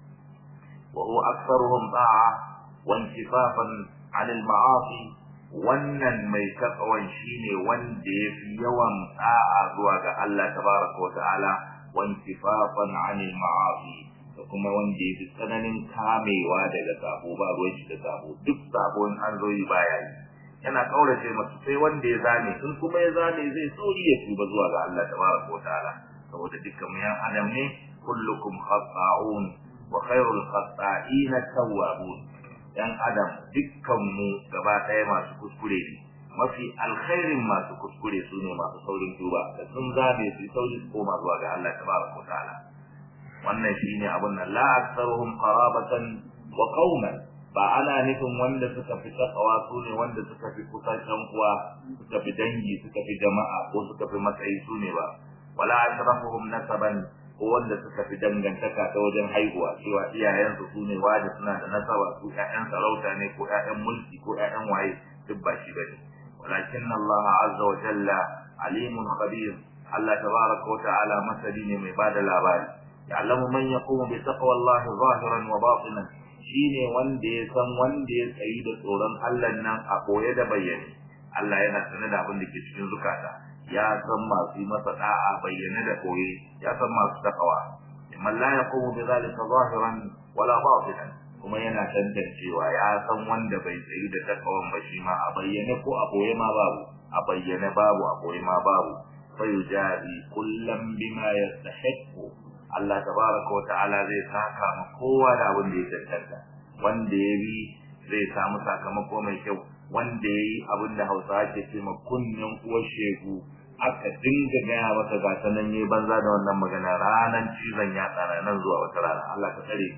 [SPEAKER 1] wa huwa aktsaruhum da'a wa intifafan 'anil ma'asi wannan mai takawan shine wanda yafi yawan da'a zuwa ga Allah tabaraka wa ta'ala wa intifafan 'anil ma'asi da kuma wanda yafi tsananin kamewa daga sabo ba ruwan shi da sabo duk sabon an zo yi baya yi yana kaurace masu sai wanda ya zane in kuma ya zane zai sauri ya tuba zuwa ga Allah tabaraka wa ta'ala saboda dukkan mu yan adam ne kullukum khata'un wa khairul khata'in at-tawwabun yan adam dukkan mu gaba ɗaya masu kuskure ne mafi alkhairin masu kuskure su ne masu saurin tuba da sun zabe su sauri su koma zuwa ga Allah tabaraka ta'ala wannan shine abun nan la aktsaruhum qarabatan wa qauman ba ana nufin wanda suka fi takawa su ne wanda suka fi kusan ɗan uwa suka fi dangi suka fi jama'a ko suka fi matsayi su ne ba wala ashrafuhum nasaban ko wanda suka fi dangantaka ta wajen haihuwa cewa iyayensu su ne wani suna da nasaba su ƴaƴan sarauta ne ko ƴaƴan mulki ko ƴaƴan waye duk ba shi bane walakin Allah azza wa jalla alimun khabir Allah tabaraka wa ta'ala masali ne mai bada labari ya'lamu man yaqumu bi taqwa Allah zahiran wa batinan shine wanda ya san wanda ya tsayi da tsoron Allah nan a koye da bayyane Allah yana sanar da abin da ke cikin zukata ya san masu masa da'a bayyane da koye ya san masu takawa man la yaqumu bi zalika zahiran wala batinan kuma yana tantancewa ya san wanda bai tsayi da takawan ba shi ma a bayyane ko a koye ma babu a bayyane babu a koye ma babu fayujadi kullam bima yastahiqu Allah tabaraka wa ta'ala zai saka ma kowa da abin da ya tantanta wanda ya bi zai samu sakamako mai kyau wanda ya yi abin da hausa ke ce ma kunnen uwar shegu aka dinga gaya masa ga ta nan yayi banza da wannan magana ranan cizon ya tsara nan zuwa wata rana Allah ka tsare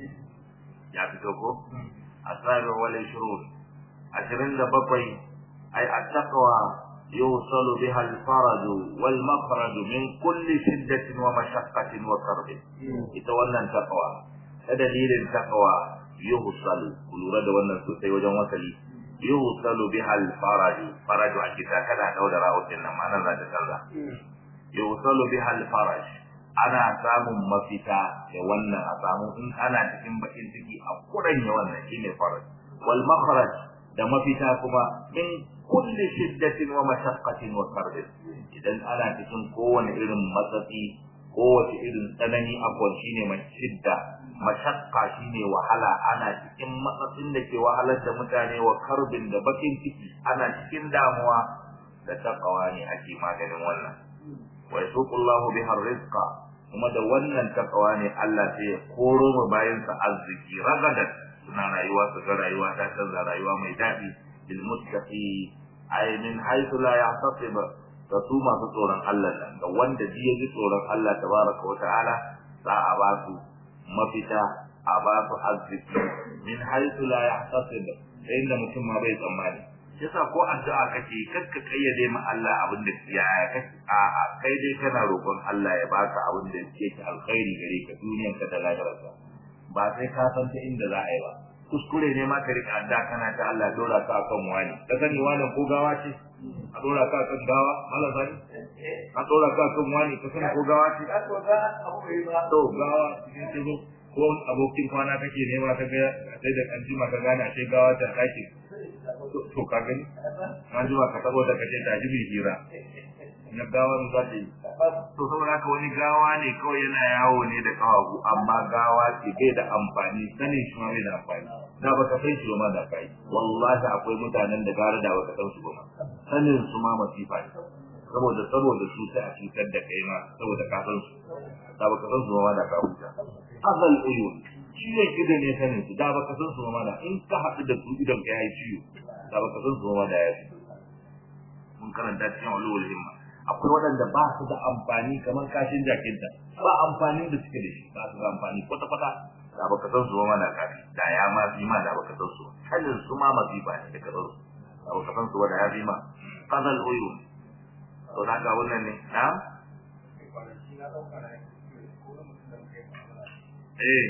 [SPEAKER 1] ya fito ko asabi wal shurur ashirin da bakwai ai attaqwa يوصل بها الفرج والمخرج من كل شدة ومشقة وكرب يتولى التقوى دليل التقوى يوصل كل رد wannan sosai wajen wasali يوصل بها الفرج فرج a kita kada daura rawutin nan ma nan za ta canza يوصل بها الفرج ana samun mafita da wannan a samu in ana cikin bakin ciki a kuranya wannan shine faraj wal makhraj da mafita kuma min kulli shiddatin wa mashaqqatin wa karb idan ana cikin kowane irin matsatsi kowace irin tsanani akwai shine mai shidda mashaqqa shine wahala ana cikin matsatsin da ke wahalar da mutane wa karbin da bakin ciki ana cikin damuwa da taqwa ne ake maganin wannan wa yasuqullahu biha rizqa kuma da wannan taqwa ne Allah sai ya koro mu bayan sa arziki ragadan suna rayuwa su ga rayuwa ta canza rayuwa mai daɗi bil muttaqi ay min haythu la yahtasib da su masu tsoron Allah nan da wanda ji ji tsoron Allah tabaraka wa ta'ala za a ba su mafita a ba su arziki min haythu la yahtasib inda mutum ma bai tsammani yasa ko addu'a kake kakka kayyade ma Allah abin da ya kake a a kai dai kana roƙon Allah ya baka abin da yake alkhairi gare ka duniyar ka da lahirarka ba sai ka san ta inda za a yi ba kuskure ne ma ka rika adda kana ta Allah dora ka akan wani ka sani wani ko gawa ce a dora ka akan gawa Allah sani a dora ka akan wani ka sani ko gawa ce to gawa ce zo ko abokin kwana kake nema ka ga sai da kan jima ka gane sai gawa ta kake to ka gani an jima ka tabo da kace ta jibi hira na gawa za ta yi to saboda haka wani gawa ne kawai yana yawo ne da kawagu amma gawa ce bai da amfani sanin shi ma bai da amfani da baka san shi ma da kai wallahi akwai mutanen da gara da baka san su ba sanin su ma masifa ne saboda saboda su sai a cutar da kai ma saboda ka san su da baka san su ma da ka huta azal uyun ciwon ido ne sanin su da baka san su ma da in ka haɗu da su idan ka yi ciwo da baka san su ma da ya mun karanta cikin ulul himma akwai waɗanda ba su da amfani kamar kashin jakinta ba amfanin da suke da shi ba su da amfani kwata kwata da baka san su ma da kafi da ya ma fi ma da baka san su sanin su ma masifa ne da ka san su da baka san su da ya fi ma qadal uyun to na ga wannan ne na eh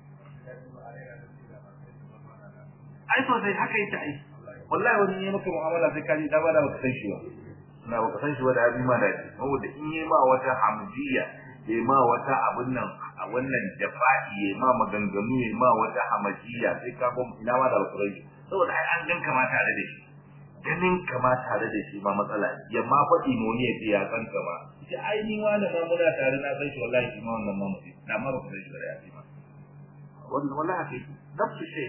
[SPEAKER 1] ai to sai haka yake ai wallahi wani ne maka mu'amala sai kaji da ba da baka san shi ba na baka san shi ba da abin ma da shi saboda in yi ma wata hamziya ya ma wata abin nan a wannan jafa'i ya ma maganganu ya ma wata hamajiya sai ka ga ina ma da alƙur'ani saboda ai an ganka ma tare da shi ganin ka ma tare da shi ma matsala ya ma faɗi noni ya ce ya san ka ma ce ai ni wani ma muna tare na san shi wallahi shi ma wannan ma mutum na ma baka san shi ba da ya fi ma wannan wallahi haka yake nafsu shay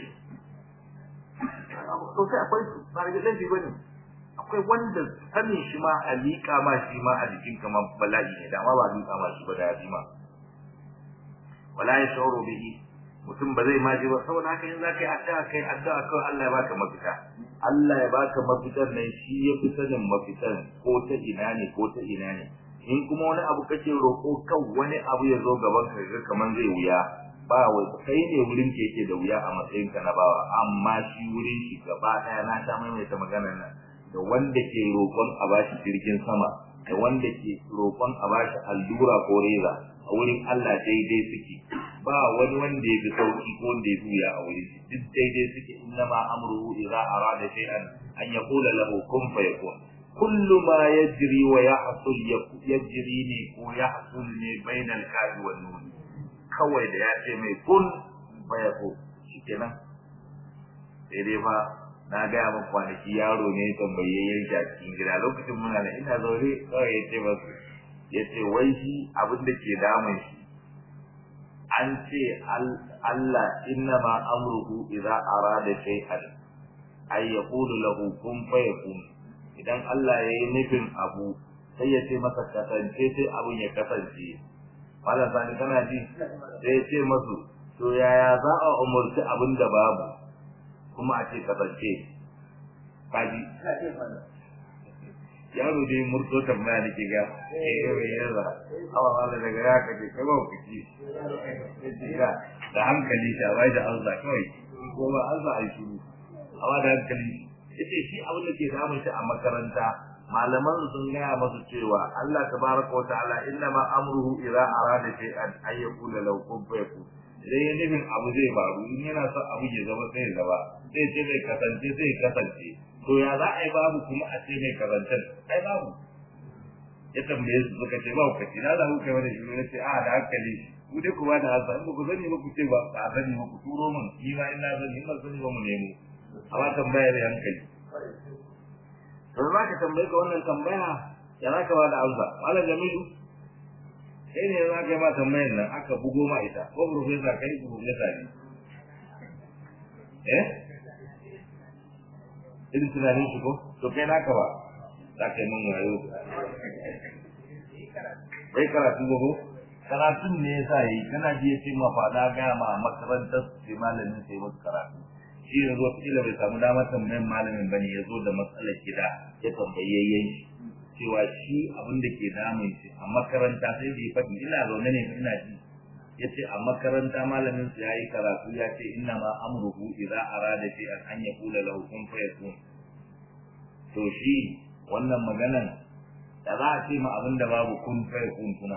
[SPEAKER 1] to sai akwai su ba da laifi bane akwai wanda sanin shi ma a liƙa ma shi ma a jikin kama bala'i ne da ma ba liƙa ma shi ba da yafi ma wala ya shauro bihi mutum ba zai maji ba saboda haka in zaka yi addu'a kai addu'a kawai Allah ya baka mafita Allah ya baka mafitar nan shi ya fi sanin mafitar ko ta ina ne ko ta ina ne in kuma wani abu kake roƙo kan wani abu ya zo gaban ka ga kaman zai wuya ba wai kai ne wurin ke yake da wuya a matsayin ka na bawa amma shi wurin shi gaba daya na ta maimaita maganar nan da wanda ke roƙon a bashi jirgin sama da wanda ke roƙon a bashi allura ko reza a wurin Allah daidai suke ba wani wanda ya fi sauki ko wanda ya buya a wurin shi duk daidai suke innama amruhu idza arada shay'an an yaqula lahu kun fayakun kullu ma yajri wa yahsul yajri ne ko yahsul ne bainal kafi wan nun kawai da ya ce mai kun fayakun shikenan sai dai fa na gaya min kwanaki yaro ne tambaye ya shi a cikin gida lokacin muna da ina zaune kawai ya ce masu ya ce wai shi abin da ke damun shi an ce Allah inna ma amruhu idza arada shay'an ay yaqulu lahu kun fayakun idan Allah ya yi nufin abu sai ya ce masa kasance sai abun ya kasance malam sani kana ji sai ya ce masu to yaya za a umurci abin da babu kuma a ce kasance kaji yaro dai murto tambaya da ke ga eh wai yaza awa wala daga ya kaje kai ba ku ci da hankali ta bai da Allah kai ko ba Allah ai shiru awa da hankali yace shi abin da ke damun shi a makaranta malaman sun gaya masu cewa Allah tabaraka wa ta'ala inna ma amruhu idza arada shay'an ay yaqula law kun fayakun idan ya nufin abu zai faru in yana son abu ya zama sai ya zama sai ce mai kasance sai kasance to ya za a yi babu kuma a ce mai kasance ai babu ya tambaye su suka ce ba ku na za ku kai wani shiru na ce a da hankali ku dai ku ba da hasa in ba ku sani ba ku ce ba ba sani ba ku turo mun ni ma ina sani in ba sani ba mu nemo amma tambaya da hankali to za ka tambaye ka wannan tambaya ya za ka ba da amsa malam jamilu sai ne za ka yi ma tambayar nan aka bugo ma ita ko profesa kai ku profesa ne eh irin tunanin shi ko to kai naka ba za ka yi min wayo bai karatu ba ko karatun ne yasa yi kana ji ya ce ma faɗa gaya ma makarantar sai malamin sai musu karatu shi ya zo kila bai samu damar tambayin malamin bane ya zo da matsalar gida ya tambayayyen shi cewa shi abin da ke damun shi a makaranta sai da ya faɗi ina zaune ne ina ji ya ce a makaranta malamin su ya yi karatu ya ce inna ma amruhu idza arada fi an an yaqula lahu kun fayakun to shi wannan maganan da za a ce ma abin da babu kun fayakun kuna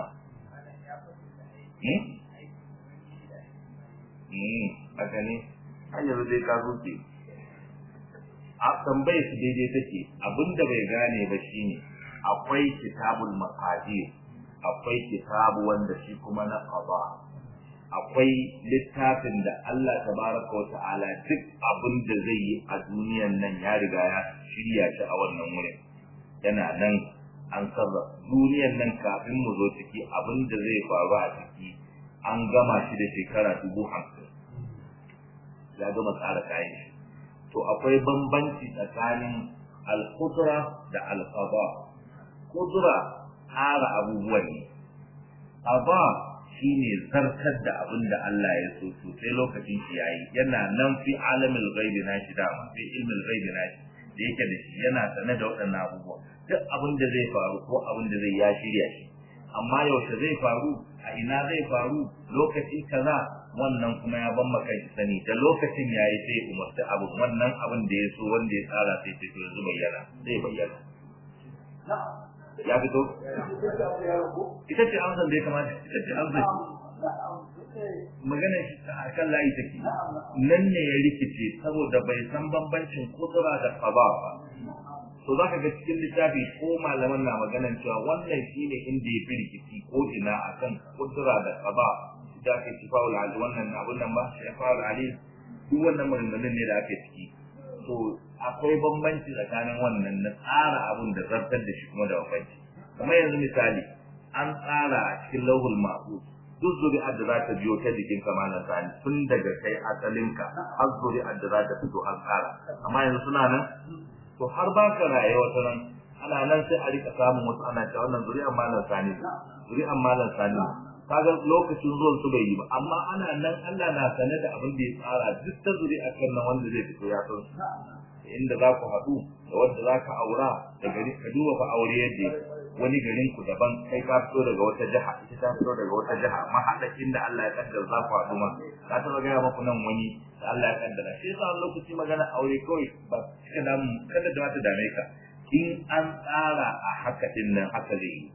[SPEAKER 1] haka ne har yanzu dai ka zuke a tambaye su daidai take abin da bai gane ba shine akwai kitabul maqadir akwai kitabu wanda shi kuma na qada akwai littafin da Allah tabaraka wa ta'ala duk abin da zai yi a duniyan nan ya riga ya shirya shi a wannan wurin yana nan an sarra duniyan nan kafin mu zo ciki abin da zai faru a ciki an gama shi da shekara dubu hamsin ya gama tsara kayan shi to akwai bambanci tsakanin al-qudra da al-qada qudra tsara abubuwan ne qada shine zartar da abin da Allah ya so to sai lokacin shi yayi yana nan fi alamil ghaibi na shi dama fi ilmil ghaibi na shi da yake da shi yana sane da waɗannan abubuwa duk abin da zai faru ko abin da zai ya shirya shi amma yaushe zai faru a ina zai faru lokaci kaza wannan kuma ya ban maka shi sani da lokacin yayi sai umarta abu wannan abin da ya so wanda ya tsara sai ce to yanzu bayyana zai bayyana ya fito ita ce amsan da ya kamata ita ce amsan magana shi a kan layi take nan ne ya rikice saboda bai san bambancin kudura da qada ba to za ka ga cikin littafi ko malaman na maganan cewa wannan shine inda ya fi rikici ko ina akan kudura da qada da ake shifa'ul ali wannan abun nan ba shifa'ul ali duk wannan maganganun ne da ake ciki to akwai bambanci tsakanin wannan na tsara abun da zartar da shi kuma da bambanci kamar yanzu misali an tsara a cikin lauhul mahfuz duk zuri'ar da za ta biyo ta jikin kamalan sani tun daga kai asalinka har zuri'ar da za ta fito an tsara amma yanzu suna nan to har ba ka raye wata nan ana nan sai a rika samun wasu ana cewa wannan zuri'ar malam sani zuri'ar malam sani kaga lokacin zuwan su bai yi ba amma ana nan Allah na sane da abin da ya tsara duk ta zuri'ar kan nan wanda zai fito ya san inda za ku haɗu da wanda za ka aura da gari ka duba fa aure yadda wani garin ku daban kai ka fito daga wata jiha ita ta fito daga wata jiha amma haɗakin da Allah ya kaddara za ku haɗu ma ka taɓa gaya maku nan wani da Allah ya kaddara shi yasa wani lokaci magana aure kawai ba cika damu kada da ta dame ka in an tsara a haka din nan haka zai yi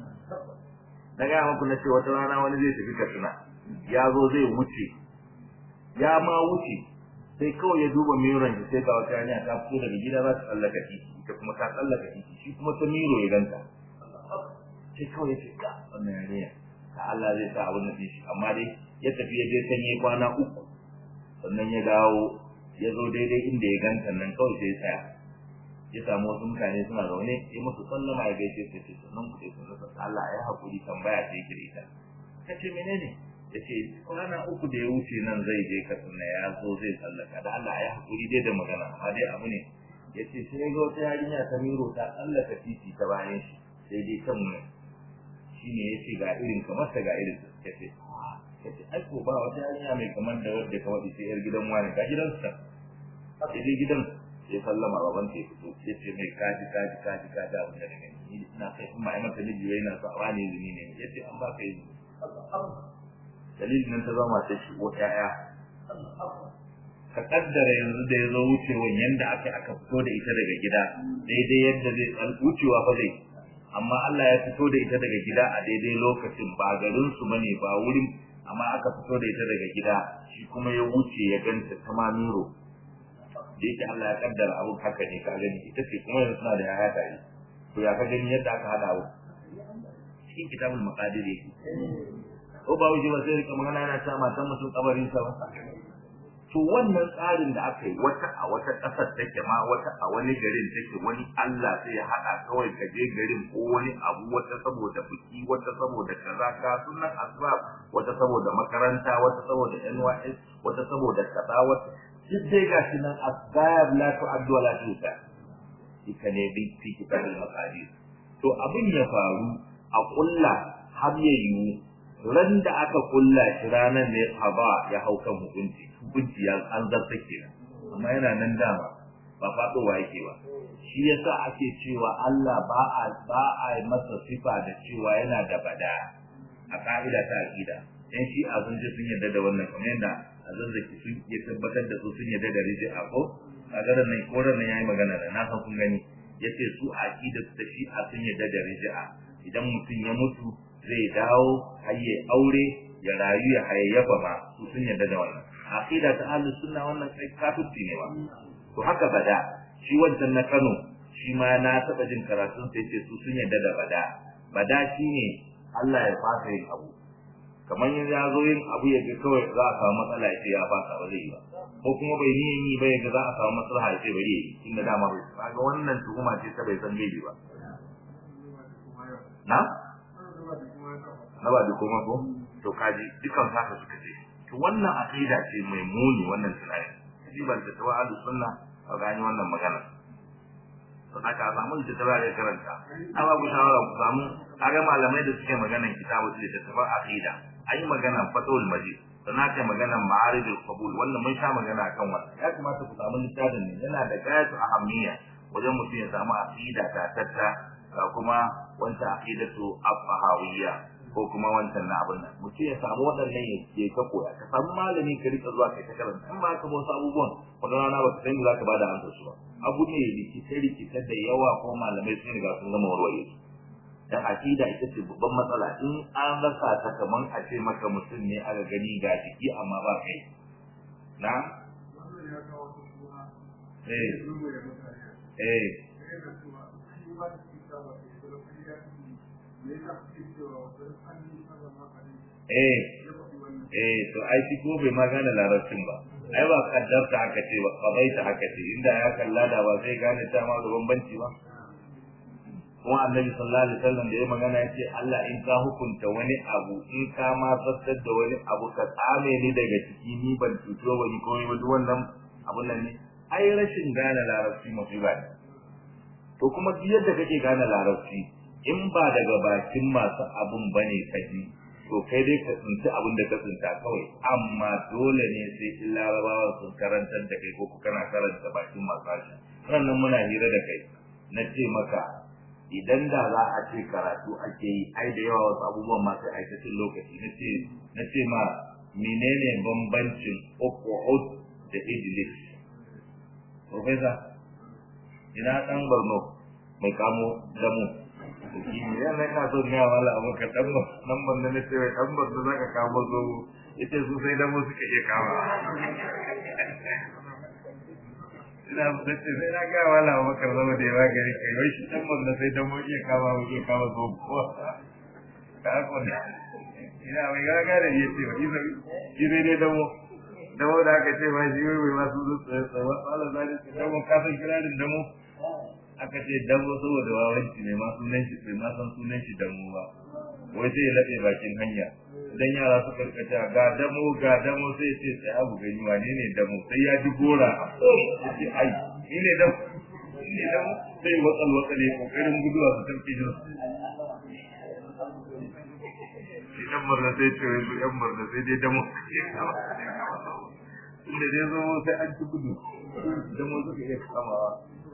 [SPEAKER 1] na gaya maku na ce wata rana wani zai tafi Katsina ya zo zai wuce ya ma wuce sai kawai ya duba miron shi sai ga wata yarinya ta fito daga gida za ta tsallaka titi ita kuma ta tsallaka titi shi kuma ta miro ya ganta sai kawai ya ce ka wannan yarinya ka Allah zai sa abin da shi amma dai ya tafi ya je sanye kwana uku sannan ya dawo ya zo daidai inda ya ganta nan kawai sai ya tsaya ya samu wasu mutane suna zaune ya musu sallama ya gaishe sai ce sannan ku dai sun rasa Allah ya haƙuri tambaya sai kirita ka ce menene ya ce kwana uku da ya wuce nan zai je katsina ya zo zai tsallaka da Allah ya haƙuri dai da magana amma dai abu ne ya ce sai ga wata yarinya ta miro ta tsallaka titi ta bayan shi sai dai kan mu shi ne ya ce ga irin kamar ta ga irin ya ce ya ce ai ko ba wata yarinya mai kamar da wadda ka waɗi sai yar gidan wani ga gidan sa sai dai gidan ya sallama baban ta ya fito ya ce mai kaji kaji kaji kaji abin da daga ni na kai in ba ai mata miji wai na sa wani izini ne ya ce an ba ka izini dalilin nan ta zama ta shi ko ƴaƴa ka kaddara yanzu da ya zo wucewan yanda aka aka fito da ita daga gida daidai yadda zai tsan wucewa fa zai amma Allah ya fito da ita daga gida a daidai lokacin ba garin su bane ba wurin amma aka fito da ita daga gida shi kuma ya wuce ya ganta ta mamiro da yake Allah ya kaddara abu haka ne ka gani ita ce kuma yanzu suna da yaya tare to ya ka gani yadda aka hada abu cikin kitabul maqadir yake ko ba wuce ba sai rika magana yana ta matan mutum kabarin sa ba to wannan tsarin da aka yi wata a wata ƙasar take ma wata a wani garin take wani Allah sai ya haɗa kawai ka je garin ko wani abu wata saboda biki wata saboda kaza ka sunan asbab wata saboda makaranta wata saboda NYS wata saboda kaza wata duk dai gashi nan asbab la tu'addu wa la tuhsa ita ne bi fi kitabul maqadir to abin ya faru a kulla har ya yiwu ran da aka kulla shi ranar ne haba ya hau kan hukunci hukunci ya an zarta kenan amma yana nan dama ba faɗowa yake ba shi yasa ake cewa Allah ba a ba a masa sifa da cewa yana da bada a ka'ida ta aqida dan shi a sun sun yarda da wannan kamar yadda a zanzaki sun iya tabbatar da su sun yarda da riji'a ko kaga da nan koran nan yayi magana da na san kun gani yace su aqida ta shi a sun yarda da riji'a idan mutum ya mutu zai dawo hayye aure ya rayu ya hayayyafa ma su sun yarda da wannan aqida ta ahlus sunna wannan kai kafirci ne ba to haka bada shi wancan na Kano shi ma na taba jin karatun sai ce su sun yarda da bada bada shine Allah ya fasa yin abu kamar yanzu ya zo yin abu ya ga kawai za a samu matsala ya ce ya fasa ba zai yi ba ko kuma bai niyan yi ba ya ga za a samu matsala ya ce bari ya yi tunda dama bai kaga wannan tuhuma ce ta bai san bai ba na na ba da kuma ko to kaji dukan haka suka ce to wannan aqida ce mai muni wannan tunani kaji ban ta tawa ahlus sunna a gani wannan magana to haka a samu da tawa ya karanta amma ku shawara ku samu kaga malamai da suke maganan kitabu da tawa aqida ayi maganan fatul majid sannan aka maganan ma'aridul qabul wannan mun sha magana akan wannan ya kamata ku samu littafin ne yana da gayatu ahammiya wajen mutum ya samu aqida ta tatta kuma wanta aqidatu afahawiyya ko kuma wancan na abin nan mutum ya samu waɗannan ya ke ka koya ka samu malami ka rika zuwa kai ta karanta in ba ka ba wasu abubuwan wata rana ba ka sani za ka bada amsar su ba abu ne rikice rikice da yawa ko malamai sun riga sun gama warware su dan akida ita ce babban matsala in an rasa ta kaman a ce maka mutum ne aka gani ga jiki amma ba kai na eh eh eh eh to ai shi ko bai magana larabcin ba ai ba kaddarta aka ce ba kabaita aka ce inda ya kalla da ba zai gane ta ma da bambanci ba kuma annabi sallallahu alaihi wasallam da ya magana yace Allah in ka hukunta wani abu in ka ma fassar da wani abu ka tsame ni daga ciki ni ban tuto ba ni komai ba duk wannan abun nan ne ai rashin gane larabci musiba ne to kuma duk yadda kake gane larabci in ba daga bakin masu abun bane kaji to kai dai ka tsinci abin da ka tsinta kawai amma dole ne sai in larabawa sun karantar da kai ko kana karanta bakin masu harshe sannan muna hira da kai na ce maka idan da za a ce karatu ake yi ai da yawa wasu abubuwan masu aikacin lokaci na ce na ce ma menene bambancin Uhud da Idlis Professor ina dan Borno mai kamo damu yana ina so ne wala abu ka dan nan ban ne ce dan ban da zaka kamo zo ita su sai damu suka iya kama ina da ce sai na ga wala abu ka zama da yawa gari kai wai shi dan ban sai damu iya kama mu iya kama zo ko ka ko ne ina mai ga ga da yace wai sai shi dai dai damu damu da aka ce ba shi wai ma su zo tsaye tsaye wala zai ce damu ka san kirarin damu aka ce damo saboda wawanci ne ma sunan shi bai ma san sunan shi damo ba wai sai ya laɓe bakin hanya idan yara suka rikace ga damo ga damo sai ce sai abu gani wane ne damo sai ya ji gora ya ce ai ni ne damo ni ne damo sai watsal watsale kokarin guduwa su tafi jin shi dan murna sai ce wai yan murna sai dai damo inda dai zo sai an ci gudu damo suka iya kamawa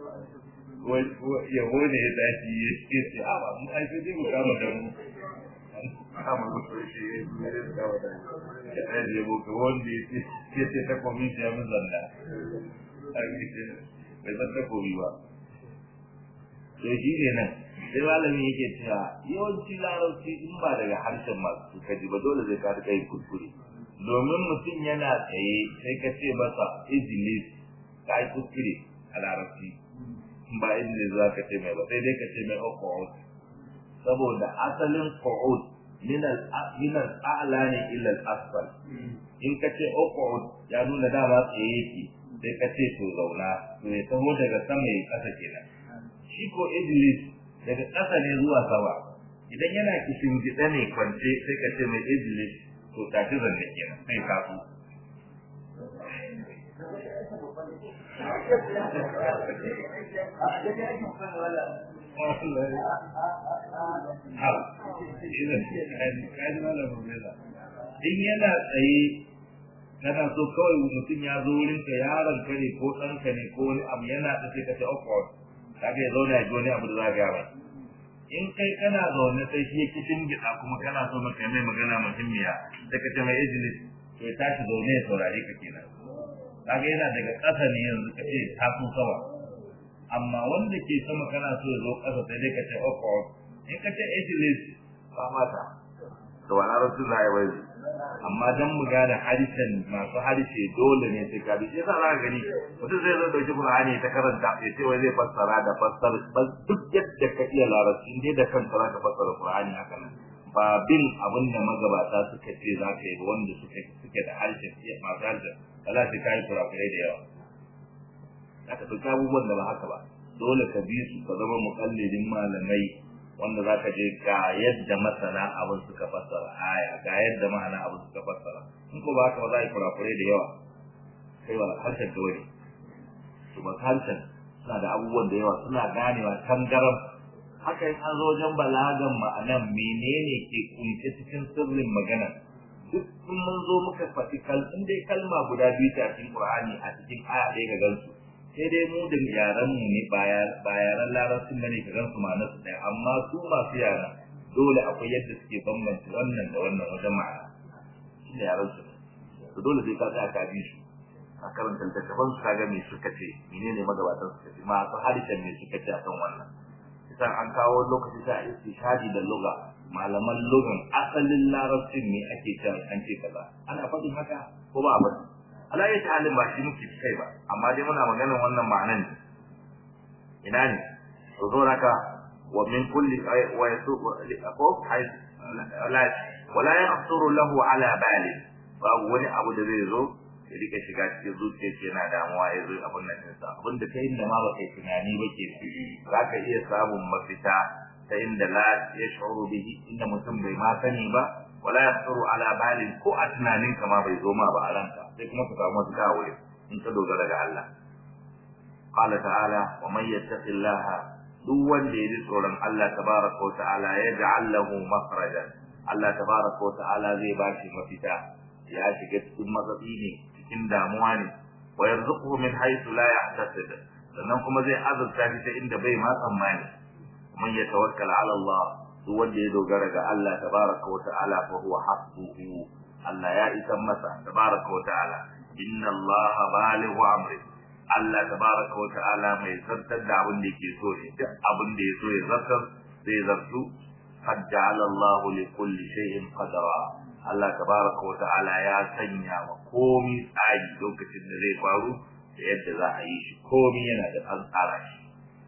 [SPEAKER 1] yabo ne ya tashi ya ce ce a ba mu ai sai mu kama da mu kama mu so shi ya yi ya kama da mu ya tashi yabo ka wanda ya ce ya ce ta komiti ya mun zanda a ce bai san ta komi ba to shi ne nan sai malami yake cewa yawanci larabci in ba daga harshen masu kaji ba dole zai ka kai kuskure domin mutum yana tsaye sai ka ce masa ijilis ka yi kuskure a larabci ba inda za ka ce mai ba sai dai ka ce mai okowot saboda asalin qu'ud min al-min al-a'la ne ila al-asfal in ka ce uqud ya nuna dama tsaye yake sai ka ce to zauna to ya taho daga sama ya kasa kenan shi ko iblis daga kasa ne zuwa sama idan yana kishin gida ne kwance sai ka ce mai iblis to tafi zanne kenan sai ka su in yana tsaye kana so kawai mutum ya zo wurin ka yaron ka ne ko ɗanka ne ko wani abu yana da sai ka ce awkward kaga ya zauna ya ji wani abu da za ka gaba in kai kana zaune sai shi ya kishin gida kuma kana so maka mai magana muhimmiya sai ka ce mai ijlis to ya tashi zaune ya saurare ka kenan kaga yana daga ƙasa ne yanzu ka ce ta so sama amma wanda ke sama kana so ya zo ƙasa sai dai ka ce awkward in ka ce ijlis ba mata to wala rasulullahi wai amma dan mu gane harshen masu harshe dole ne sai ka bi sai za ka gani mutum zai zo dauki Qur'ani ta karanta ya ce wai zai fassara da fassara bas duk yadda ka iya larabci dai da kanka za ka fassara Qur'ani haka nan ba bin abin da magabata suka ce za ka yi wanda suka suke da harshen masu harshen wala sai ka yi kurakurai da yawa za ka ɗauki abubuwan da ba haka ba dole ka bi su ka zama muƙallidin malamai wanda za ka je ga yadda masana abin suka fassara aya ga yadda ma'ana abin suka fassara in ko ba haka ba za a yi kurakurai da yawa kai ba harshen ka wani to ba harshen suna da abubuwan da yawa suna ganewa tangaram haka in an zo wajen balagan ma'anan menene ke kunshe cikin sirrin magana duk in mun zo muka faɗi kal in dai kalma guda biyu ta cikin Qur'ani a cikin aya ɗaya ga gansu sai dai mu da yaran mu ne ba yaran larabcin bane ka gansu ma'anar su ɗaya amma su masu yara dole akwai yadda suke bambanta wannan da wannan wajen ma'ana shi ne yaran su to dole sai ka tsaya ka bi su a karanta littattafan su kaga me suka ce menene magabatan suka ce masu harshen me suka ce akan wannan idan an kawo lokaci sai a istishadi da lugha malaman lugan asalin larabcin ne ake cewa an ce kaza ana faɗin haka ko ba a faɗi ala ya halin ba shi muke kai ba amma dai muna maganar wannan ma'anan ne ina ne to zo raka wa min kulli wa yasuqu ko hayy la wala yaqsuru lahu ala bali babu wani abu da zai zo ya rika shiga cikin zuciya ce yana damuwa ya zo abun nan ɗinsa abin da ta inda ma ba kai tunani ba ke za ka iya samun mafita ta inda la ya shuru bihi inda mutum bai ma sani ba wala yaqsuru ala balin ko a tunanin ka ma bai zo ma ba a ranka sai kuma ka samu wata wuri in ka dogara ga Allah qala ta'ala wa man yattaqillaha duk wanda ya ji tsoron Allah tabaraka wa ta'ala ya ja'al lahu makhrajan Allah tabaraka wa ta'ala zai ba shi mafita ya shiga cikin matsatsi ne cikin damuwa ne wa yarzuquhu min haythu la yahtasib sannan kuma zai azurta shi ta inda bai ma tsammani man yatawakkal ala Allah duk wanda ya dogara ga Allah tabaraka wa ta'ala fa huwa hasbuhu Allah ya isan masa tabaraka wa ta'ala inna Allah balighu amri Allah tabaraka wa ta'ala mai zartar da abin da yake so ne duk abin da ya so ya zartar zai zartu qad ja'ala Allah li kulli shay'in qadara Allah tabaraka wa ta'ala ya sanya wa komi tsari lokacin da zai faru da yadda za a yi shi komi yana da an tsara shi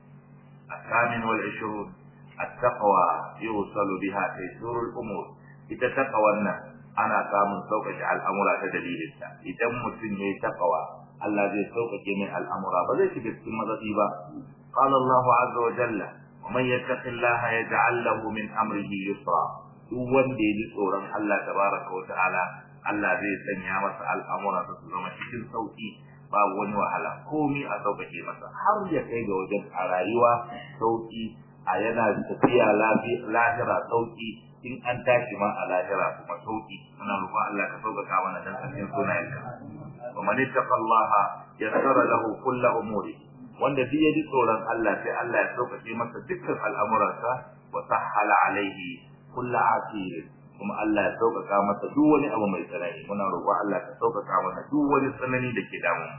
[SPEAKER 1] الثامن والعشرون التقوى يوصل بها تيسير الأمور إذا تقوى ana samun sauƙaƙe al'amura ta dalilinta idan mutum ya yi taƙawa Allah zai sauƙaƙe mai al'amura ba zai shiga cikin mazafi ba qala Allahu azza wa jalla wa man yattaqillaha yaj'al lahu min amrihi yusra duk wanda ya ji tsoron Allah tabaraka wa ta'ala Allah zai sanya masa al'amura su zama cikin sauƙi babu wani wahala komi a sauƙaƙe masa har ya kai ga wajen a rayuwa sauƙi a yana tafiya lahira sauƙi in an tashi ma a lahira kuma sauki muna roƙon Allah ka sauƙaƙa mana dan sanin sunayenka wa man ittaqallaha yassara lahu kullu umuri wanda duk ya ji tsoron Allah sai Allah ya sauƙaƙe masa dukkan al'amuransa wa sahhala alaihi kullu asir kuma Allah ya sauƙaƙa masa duk wani abu mai tsanani muna roƙon Allah ka sauƙaƙa mana duk wani tsanani da ke damu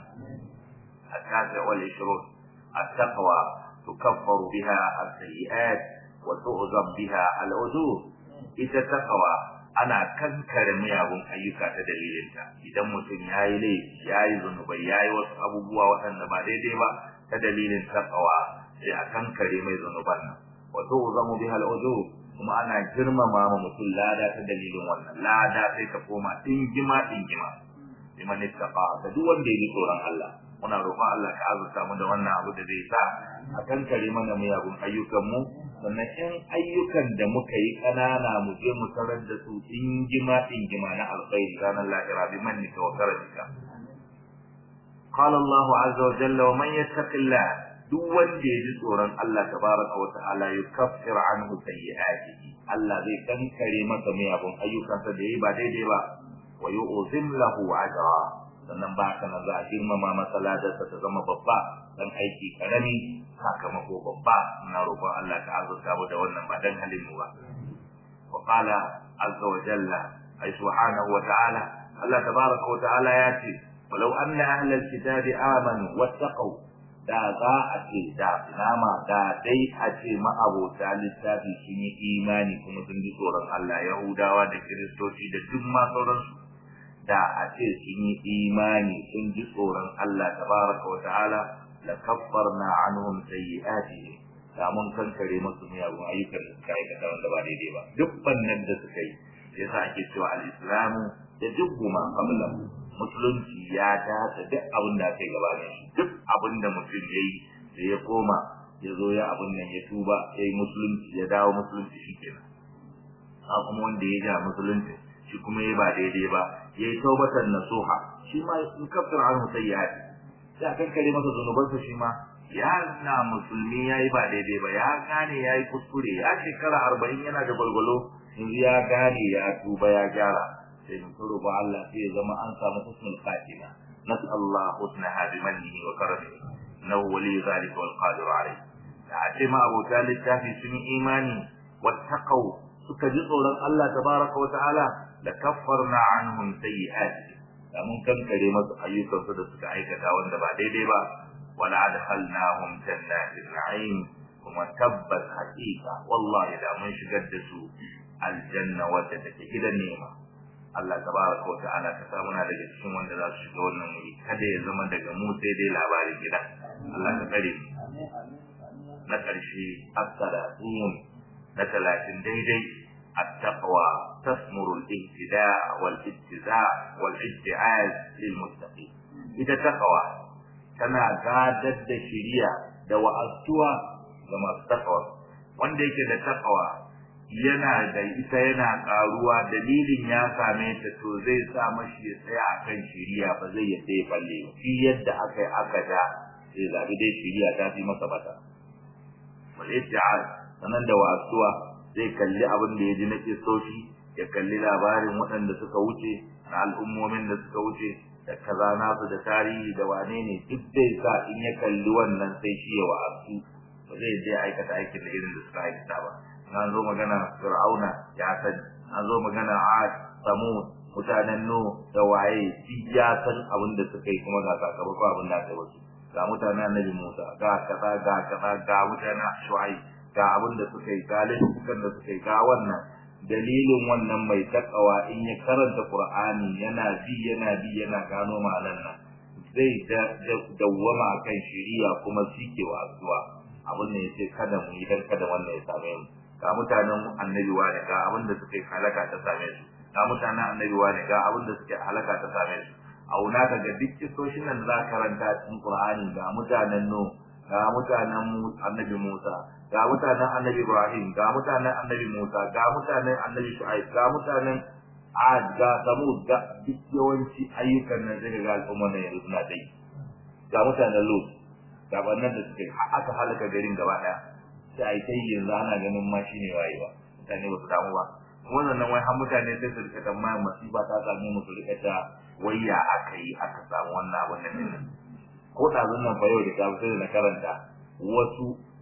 [SPEAKER 1] التاسع والعشرون التقوى تكفر بها السيئات وتعظم بها العذور ita takawa ana kankare miyagun ayyuka ta dalilinta idan mutum ya yi laifi ya yi zunubai ya yi wasu abubuwa waɗanda ba daidai ba ta dalilin takawa sai a kankare mai zunuban nan wato zamu bi al'udu kuma ana girmama ma mutum lada ta dalilin wannan lada sai ta koma dingima dingima liman ittaqa da duk wanda ya ji tsoron Allah muna roƙon Allah ka azurta mu da wannan abu da zai sa a kankare mana miyagun ayyukan mu sannan in ayyukan da muka yi ƙanana mu je mu tarar da su dingima dingima na alkhairi ranar lahira bi mannika wa karamika قال الله عز وجل ومن يتق الله duk wanda ya ji tsoron Allah tabaraka wa ta'ala yukaffir anhu sayyi'atihi Allah zai kankare masa miyagun ayyukansa da yayi ba daidai ba wa yu'zim lahu ajra sannan ba kana za a girmama masa ladarsa ta zama babba dan aiki karami sakamako babba ina roƙon Allah ta azurta mu da wannan ba dan halin mu ba wa qala azza wa jalla ay subhanahu wa ta'ala Allah tabaraka wa ta'ala ya ce walau anna ahlal kitabi amanu wattaqu da za a ce da nama da dai a ce ma'abota littafi sun yi imani kuma sun ji tsoron Allah Yahudawa da Kiristoci da duk ma sauransu da a ce sun yi imani sun ji tsoron Allah tabaraka wa ta'ala la kaffarna anhum sayyi'atihim da mun kankare musu miyagun ayyukan da suka aikata wanda ba daidai ba duk bannan da suka yi yasa ake cewa al-islamu da duk ma qablahu musulunci ya dace duk abin da aka yi gabanin shi duk abin da mutum ya yi da ya koma ya zo ya abin nan ya tuba ya yi musulunci ya dawo musulunci shi kenan a kuma wanda ya ja musulunci shi kuma ya ba daidai ba ya yi taubatan nasuha shi ma in kaftar an musayyati ya kankare masa zunubansa shi ma ya na musulmi ya yi ba daidai ba ya gane ya yi kuskure ya shekara arba'in yana da gwalgwalo yanzu ya gane ya tuba ya gyara sai mu roƙo Allah sai ya zama an samu husnul khatima nas'allahu husnaha bi mannihi wa karamihi innahu wali zalika wal qadir alayh da ce ma abota littafi sun yi imani wattaqau suka ji tsoron Allah tabaraka wa ta'ala da kaffarna anhum sayyi'ati da mun kankare masu ayyukansu da suka aikata wanda ba daidai ba wala adkhalnahum jannatin na'im kuma tabbas haqiqa wallahi da mun shigar da su aljanna wadda take gidan nema Allah tabaraka wa ta'ala ka sa muna daga cikin wanda za su shiga wannan wuri kada ya zama daga mu sai dai labarin gida Allah ka kare mu na ƙarshe as-salatun na talatin daidai at-taqwa tasmuru al-ihtida wal ittiza wal ittiaz lil muttaqin ita taqwa tana gadar da shiriya da wa'azuwa ga masu taqwa wanda yake da taqwa yana da ita yana karuwa dalilin ya same ta to zai sa mashi ya tsaya akan shiriya ba zai yadda ya falle shi yadda aka yi aka da sai zabi dai shiriya ta fi masa bata wal itti'al sanan da wasuwa zai kalli abin da ya ji na kisoshi ya kalli labarin waɗanda suka wuce na al'ummomin da suka wuce da kaza nasu da tarihi da wane ne duk zai sa in ya kalli wannan sai shi ya wa'azu ba zai je aikata aikin da irin da suka aikata ba an zo magana fir'auna ya sani an zo magana ad samud mutanen nu da waye duk ya san abin da suka yi kuma ga sakamako abin da aka wasu ga mutanen annabi musa ga kaza ga kaza ga mutanen shu'ai ga abin da suka yi ga laifukan da suka yi ga wannan dalilin wannan mai takawa in ya karanta qur'ani yana bi yana bi yana gano ma'anar nan zai dawwama kan shiriya kuma sikewa asuwa abin da yace kada mu yi dan kada wannan ya same mu ga mutanen annabi wani ga abin da suke halaka ta same su ga mutanen annabi wani ga abin da suke halaka ta same su auna daga duk kisoshin nan za karanta cikin Qur'ani ga mutanen nu ga mutanen annabi Musa ga mutanen annabi Ibrahim ga mutanen annabi Musa ga mutanen annabi Shu'aib ga mutanen Ad ga Samud ga duk yawanci ayyukan nan daga ga al'umma ne yanzu suna dai ga mutanen Lut ga wannan da suke aka halaka garin gaba daya sai ai kai yanzu ana ganin ma shine wayewa mutane ba su damu ba wannan nan wai har mutane sai su rika tambaya masifa ta same mu su rika ta wayya aka yi aka samu wannan abun nan din ko da zan nan bayo da gabu sai na karanta wasu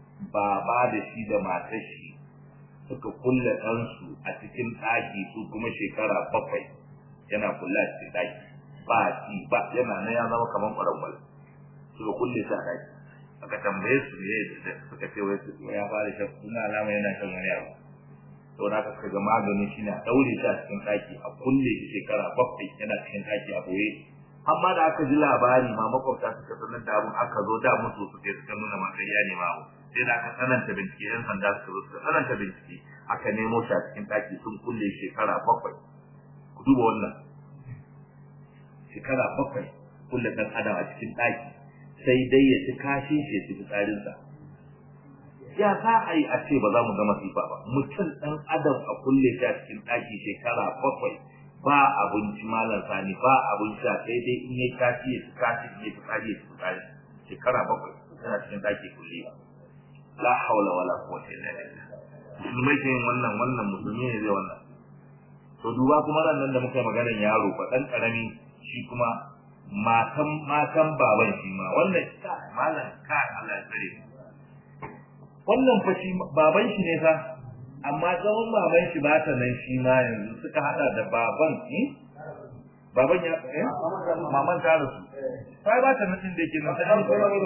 [SPEAKER 1] baba da shi da matar shi suka kulle ɗansu a cikin ɗaki su kuma shekara bakwai yana kulla a cikin ɗaki ba ci ba yana nan ya zama kamar ƙwarangwal suka kulle shi a ɗaki aka tambaye su ne da suka ce wai ya fara shan suna alama yana shan wani abu to na ka ga magani shine a daure shi a cikin daki a kulle shi shekara bakwai yana cikin daki a boye amma da aka ji labari ma makwabta suka sanar da abun aka zo da musu suke suka nuna ma kai ne ma sai da aka sananta bincike yan sanda suka zo suka sananta bincike aka nemo shi a cikin ɗaki sun kulle shekara bakwai ku duba wannan shekara bakwai kulle ɗan adam a cikin ɗaki sai dai ya ci kashin shi ya ci fitsarinsa ya za a yi a ce ba za mu ga masifa ba mutum ɗan adam a kulle shi a cikin ɗaki shekara bakwai ba abinci malam sani ba abin sha sai dai in ya kashi ya ci kashi ya ci fitsari ya ci fitsari shekara bakwai yana cikin ɗaki kulle la haula wala quwwata illa billah musulmai ke yin wannan wannan musulmi ne zai wannan to duba kuma ran nan da muka yi maganar yaro ba dan karami shi kuma matan matan baban shi ma wannan ka malam ka Allah ya tsare wannan fa shi baban shi ne fa amma tsawon baban shi ba ta nan shi ma yanzu suka hada da baban eh baban ya eh maman ta rasu sai ba ta nan din da yake nan sai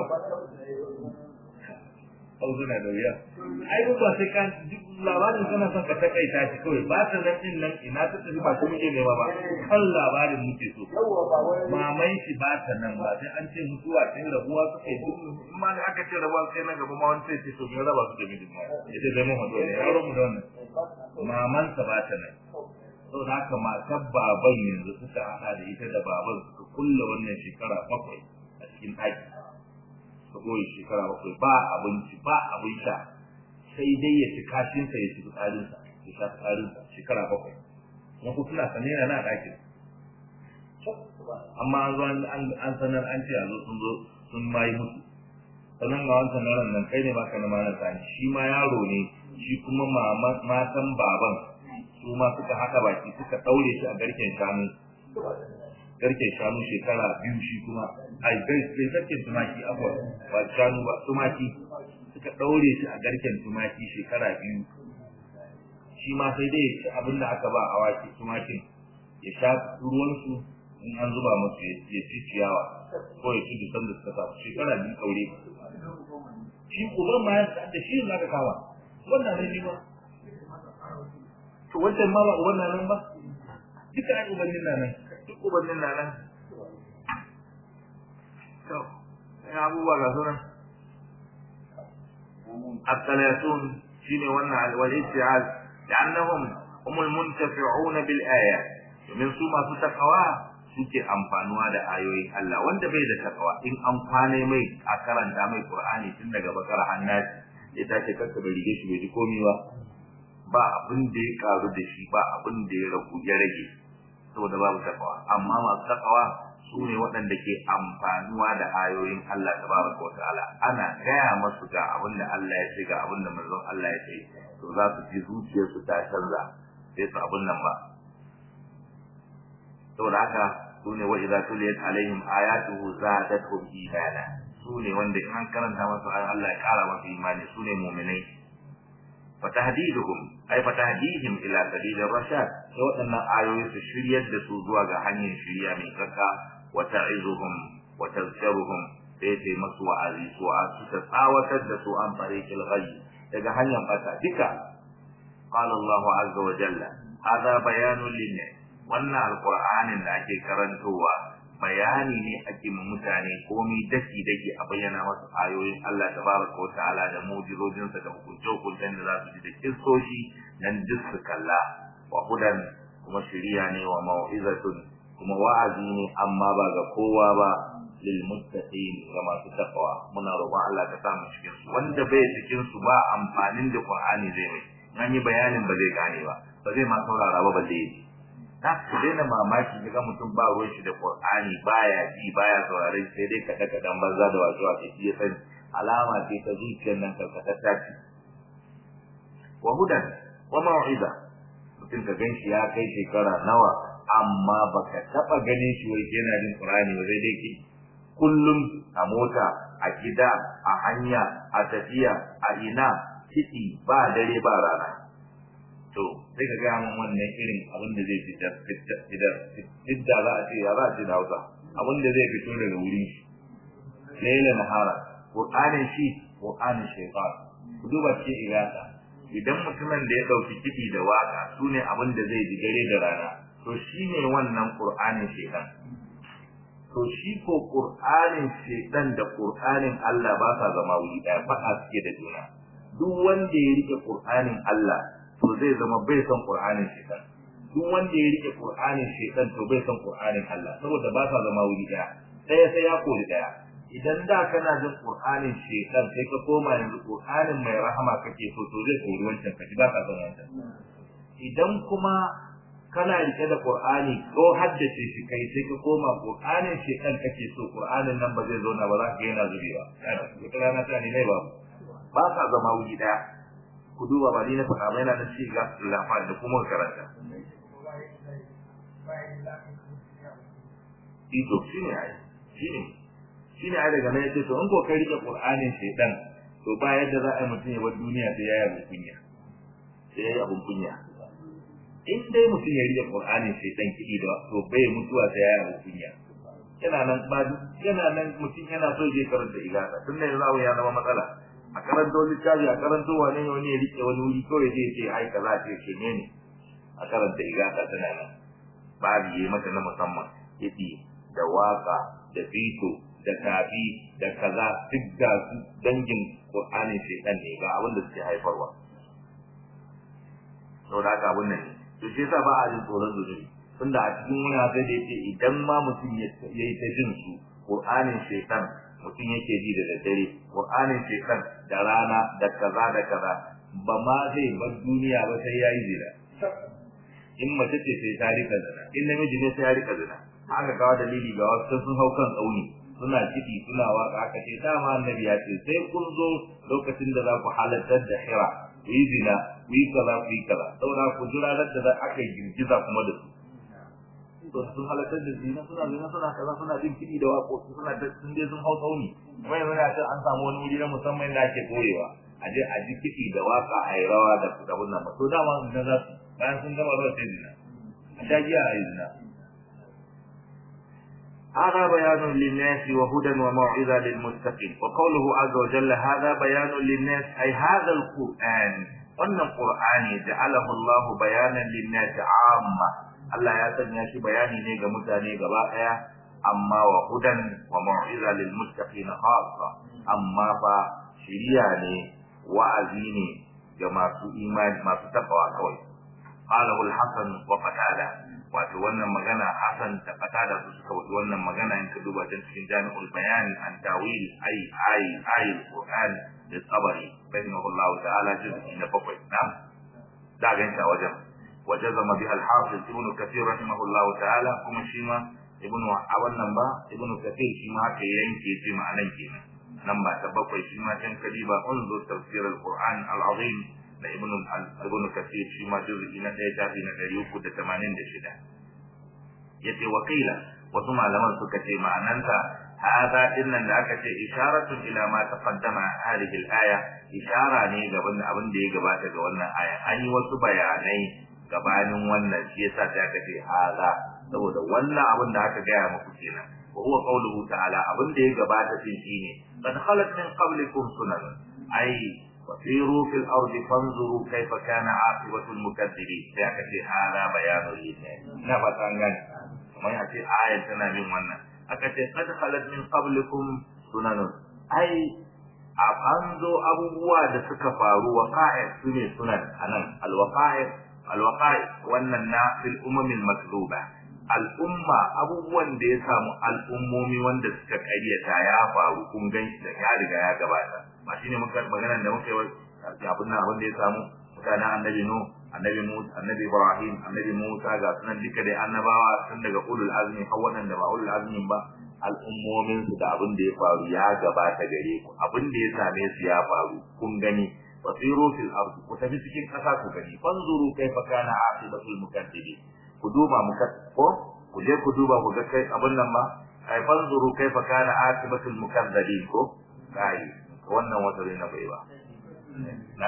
[SPEAKER 1] hausa na da wuya ai ba sai kan labarin kana son ka takaita shi kawai ba ta nan din nan ina ta tafi ba kuma ke nema ba kan labarin muke so mamai shi ba ta nan ba sai an ce mutuwa sai rabuwa suka yi duk in ma da aka ce rabuwa sai nan gaba ma wani sai ce to me raba su da mijin ma ita zai mu hado ne yaro mu da wannan maman sa ba ta nan saboda haka matar baban yanzu suka hada da ita da baban suka kulle wannan shekara bakwai a cikin ɗaki ka goyi shekara bakwai ba abinci ba abin sha sai dai ya ci kashinsa ya ci fitsarinsa ya sha fitsarinsa shekara bakwai kuma ku tuna sanin yana na ɗakin amma an zo an sanar an ce a zo sun zo sun mayi musu sannan ga wancan yaron nan kai ne baka na mana sani shi ma yaro ne shi kuma matan baban su ma suka haka baki suka ɗaure shi a garken shanu garken shanu shekara biyu shi kuma ai gai sai garken tumaki abuwa ba shanu ba tumaki suka daure shi a garken tumaki shekara biyu shi ma sai dai ya ci abin da aka ba awaki tumakin ya sha ruwan su in an zuba musu ya ci ciyawa ko ya ci dusan da suka samu shekara biyu daure shi uban ma da shi za ka kawa wannan ne shi ba to wancan ma ba uban nan ba duka ai ubannin nan duk ubannin na nan to ya abubuwa ga sunan الثلاثون شين ونا والاستعاذ لأنهم هم المنتفعون بالآية من ثم فتقوا suke amfanuwa da ayoyin Allah wanda bai da takawa in amfane mai a karanta mai Qur'ani tun daga bakara hannati ya tace kanka bai rige shi bai ji komai ba ba abin da ya karu da shi ba abin da ya ragu ya rage saboda babu takawa amma masu takawa su ne waɗanda ke amfanuwa da ayoyin Allah tabaraka wa ta'ala ana gaya masu ga abin da Allah ya ce ga abin da manzon Allah ya ce to za su ji zuciyarsu ta canza sai su abin nan ba saboda haka su ne wa idza tuliyat alaihim ayatuhu zadatuhum imana su ne wanda in an karanta masu ayoyin Allah ya kara masu imani su ne mu'minai فتهديدهم أي فتهديهم إلى سبيل الرشاد سواء أن آيوي سشرية دسوزوا غهني شريا من كذا وتعظهم وتذكرهم بيتي مسوى عزي سوى تتساوى تدسوا عن طريق الغي تجهني قتا بك قال الله عز وجل هذا بيان للناس وأن القرآن الذي كرنتوا bayani ne ake ma mutane komai daki daki a bayyana wasu ayoyin Allah tabaraka wa ta'ala da mu'jizojinsa da hukunce-hukuncen da za su ji da kisoshi nan duk su kalla wa hudan kuma shiriya ne wa mau'izatun kuma wa'azi ne amma ba ga kowa ba lil muttaqin ga masu taqwa muna roƙon Allah ka sa mu cikin su wanda bai cikin su ba amfanin da Qur'ani zai mai an yi bayanin ba zai gane ba ba zai ma saurara ba ba zai na ku daina mamaki daga mutum ba ruwan shi da Qur'ani baya ji baya saurare sai dai kada kadan banza da wasu wasu shi ya sani alama ce ta zuciyar nan karkatatta ce wa hudan wa mau'iza mutum ka ganshi ya kai shekara nawa amma baka taba ganin shi wai yana jin Qur'ani ba sai dai ki kullum a mota a gida a hanya a tafiya a ina ciki ba dare ba rana to sai ka gaya min wannan irin abin da zai fitar fitar fidda za a ce ya za a ce da hausa abin da zai fito daga wurin shi laila nahara qur'anin shi qur'anin shaytan ku duba cikin igata idan mutumin da ya dauki kiɗi da waka sune abin da zai ji dare da rana to shine wannan qur'anin shaytan to shi ko qur'anin shaytan da qur'anin Allah ba sa zama wuri ɗaya faɗa suke da juna duk wanda ya rike qur'anin Allah to zai zama bai son qur'anin shaitan duk wanda ya rike qur'anin shaitan to bai son qur'anin Allah saboda ba sa zama wuri daya daya sai ya kori daya idan da kana jin qur'anin shaitan sai ka koma yanzu qur'anin mai rahama kake so to zai kori wancan kaji ba ka son wancan idan kuma kana rike da Qur'ani ko haddace shi kai sai ka koma Qur'anin shi kan kake so Qur'anin nan ba zai zauna ba za ka yana zubewa yana wata rana ta ne ba ba ka zama wuri daya ku duba ba ni na faɗa mai na da shi ga lafa da kuma karanta Ito shi ne ai shi ne shi ne ai daga nan yace to in ko kai rike Qur'anin shaitan to ba yadda za a yi mutum ya bar duniya sai ya yi kunya sai ya yi abun kunya in dai mutum ya rike Qur'anin sai dan kidi da to bai mutuwa sai ya yi kunya yana nan ba yana nan mutum yana so je karanta igata tun da yanzu ya zama matsala a karanto littafi a karanto wani ne wani ya rike wani wuri kawai zai ce ai kaza ce ce ne ne a karanta igata tana nan babu yi mata na musamman yadi da waka da fito da tafi da kaza duk da su dangin Qur'anin shaitan ne ga abin da suke haifarwa saboda haka abun nan ne to shi yasa ba a jin tsoron zunubi tunda a cikin wani sai da yake idan ma mutum ya yi ta jin su qur'anin shaitan mutum yake ji da daddare qur'anin shaitan da rana da kaza da kaza ba ma zai bar duniya ba sai yayi zina in mace ce sai ta rika zina in namiji ne sai ya rika zina haka kawo dalili ga wasu sun hau kan tsauni suna kiɗi suna waka aka ce dama annabi ya ce sai kun zo lokacin da za ku halartar da hira ku yi zina ku yi kaza ku yi kaza saboda ku jira da da aka yi girgiza kuma da su to sun halartar da zina suna zina suna kaza suna jin kiɗi da waƙoƙi suna da sun je sun hau tsauni kuma yanzu na ce an samu wani wuri na musamman da ake koyewa a je a ji kiɗi da waka a yi rawa da abun nan ba to dama zina za su bayan sun gama rawa sai zina a sha giya a yi zina هذا بيان للناس وهدى وموعظة للمتقين وقوله عز وجل هذا بيان للناس أي هذا القرآن وأن القرآن جعله الله بيانا للناس عامة الله يسمى شي بياني نيجا متاني غباء أما وهدى وموعظة للمتقين خاصة أما فشرياني وأزيني جماعة إيمان ما تتقوى كوي قاله الحسن وقتاله wato wannan magana Hassan da Qatada su suka wuce wannan magana in ka duba ta cikin Jami'ul Bayan an tawil ay ay ay Qur'an da Tabari rahimahullahu ta'ala juz'i na bakwai na da ganta wajen wajazama bi al-Hafiz Ibn Kathir rahimahullahu ta'ala kuma shi ma Ibn a wannan ba Ibn Kathir shi ma haka yanke ce ma'anan kenan nan ba ta bakwai shi ma can kadiba unzur tafsir al-Qur'an al-Azim da ibn ibn kathir shi ma juz'i na ɗaya shafi na ɗari uku da tamanin da shida yace wakila wasu malaman suka ce ma'ananta hada dinnan da aka ce isharatun ila ma taqaddama hadhihi al-aya ishara ne gaban abin da ya gabata ga wannan aya an yi wasu bayanai gabanin wannan shi yasa sai aka ce hada saboda wannan abin da aka gaya muku kenan wa huwa qawluhu ta'ala abin da ya gabata din shine qad khalat min qablikum sunan ai وسيروا في الأرض فانظروا كيف كان عاقبة المكذبين سيأتي هذا بيان للناس نبت عنك ما يأتي آية تنابين وانا أكتي قد خلت من قبلكم سنن أي أبانزو أبوبوا da suka faru waqa'i sune sunan anan alwaqa'i alwaqa'i wannan na fil umamil maktuba al'umma abubuwan da ya samu al'ummomi wanda suka karyata ya faru kun gan da ya riga ya gabata ba shine muka magana da muka yi abin nan abin da ya samu mutanen annabi nu annabi musa annabi ibrahim annabi musa ga sunan duka dai annabawa tun daga ulul azmi har waɗanda ba ulul azmi ba al'ummomin su da abin da ya faru ya gabata gare ku abin da ya same su ya faru kun gani fasiru fil ard ku tafi cikin kasa ku gani fanzuru kaifa kana aqibatul mukaddibin ku duba muka ko ku je ku duba ku ga kai abin nan ba ai fanzuru kaifa kana aqibatul mukaddibin ko kai wannan wata na bai ba na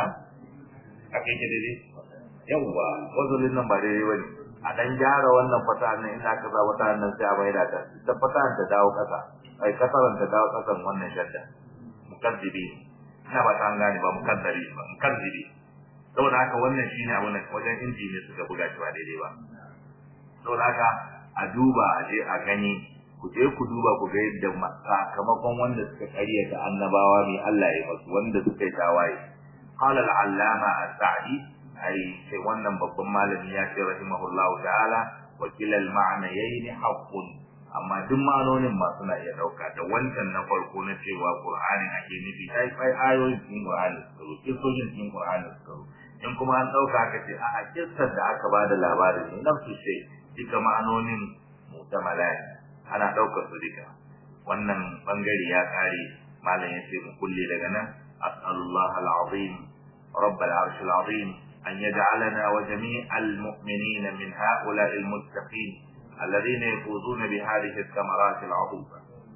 [SPEAKER 1] ake ke dai yawwa wazalin nan ba daidai bane a dan gyara wannan fata nan ina ka za wata nan sai a maida ta ta fata ta dawo kasa ai kasaran ta dawo kasan wannan shadda mukaddibi ina ba ta gane ba mukaddari ba mukaddibi saboda haka wannan shine abun wajen inji ne suka buga shi ba daidai ba saboda haka a duba a je a gani ku je ku duba ku ga yadda sakamakon wanda suka karyata annabawa mai Allah ya masu wanda suka yi tawaye qala al-allama as-sa'di ai sai wannan babban malami ya ce rahimahullahu ta'ala wa kilal ma'nayayn haqqun amma duk ma'anonin ma suna iya dauka da wancan na farko na cewa Qur'anin ake nufi sai kai ayoyin cikin Qur'ani su zo kisojin cikin Qur'ani su zo in kuma an dauka aka ce a kissar da aka bada labarin ne nafsu sai duka ma'anonin mutamala ana daukar su duka wannan bangare ya kare malam ya ce mu kulle daga nan as'alullah al-azim rabb al-arsh al-azim an yaj'alana wa jami'al mu'minina min ha'ula'i al-muttaqin الذين يفوزون بهذه الثمرات العظيمة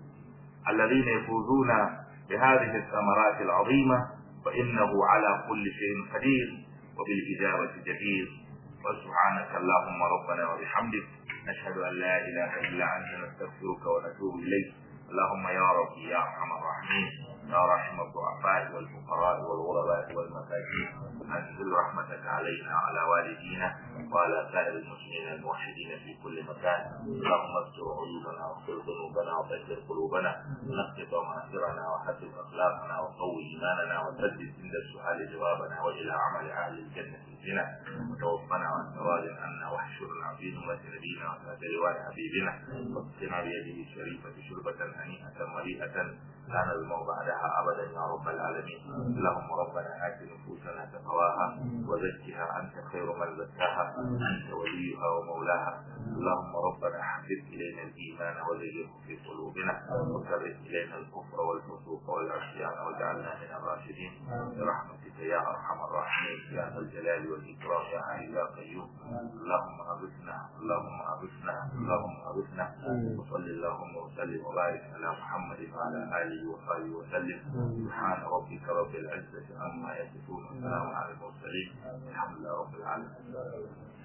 [SPEAKER 1] الذين يفوزون بهذه الثمرات العظيمة فإنه على كل شيء قدير وبالإجابة جدير وسبحانك اللهم ربنا وبحمدك نشهد أن لا إله إلا أنت نستغفرك ونتوب إليك اللهم يا ربي يا أرحم الراحمين يا رحم الضعفاء والفقراء والغرباء والمساكين أنزل رحمتك علينا وعلى والدينا وعلى سائر المسلمين الموحدين في كل مكان اللهم استر عيوبنا واغفر ذنوبنا وطهر قلوبنا نقض ضمائرنا وحسب أخلاقنا وقوي إيماننا وسدد عند السؤال جوابنا وإلى عمل أهل الجنة بنا وتوفنا عن سواد عنا واحشرنا في نورة نبينا وتحت لواء حبيبنا واسقنا بيده الشريفة شربة هنيئة مريئة لا نزمع بعدها أبدا يا رب العالمين اللهم ربنا آت نفوسنا تقواها وزكها أنت خير من زكاها أنت وليها ومولاها اللهم ربنا حبب إلينا الإيمان وزينه في قلوبنا وكره إلينا الكفر والفسوق والعصيان واجعلنا من الراشدين برحمتك يا أرحم الراحمين يا ذا الجلال والإكرام يا حي يا قيوم اللهم أغثنا اللهم أغثنا اللهم أغثنا وصل اللهم وسلم وبارك على محمد وعلى آله وصحبه وسلم سبحان ربك رب العزة عما يصفون وسلام على المرسلين الحمد لله رب العالمين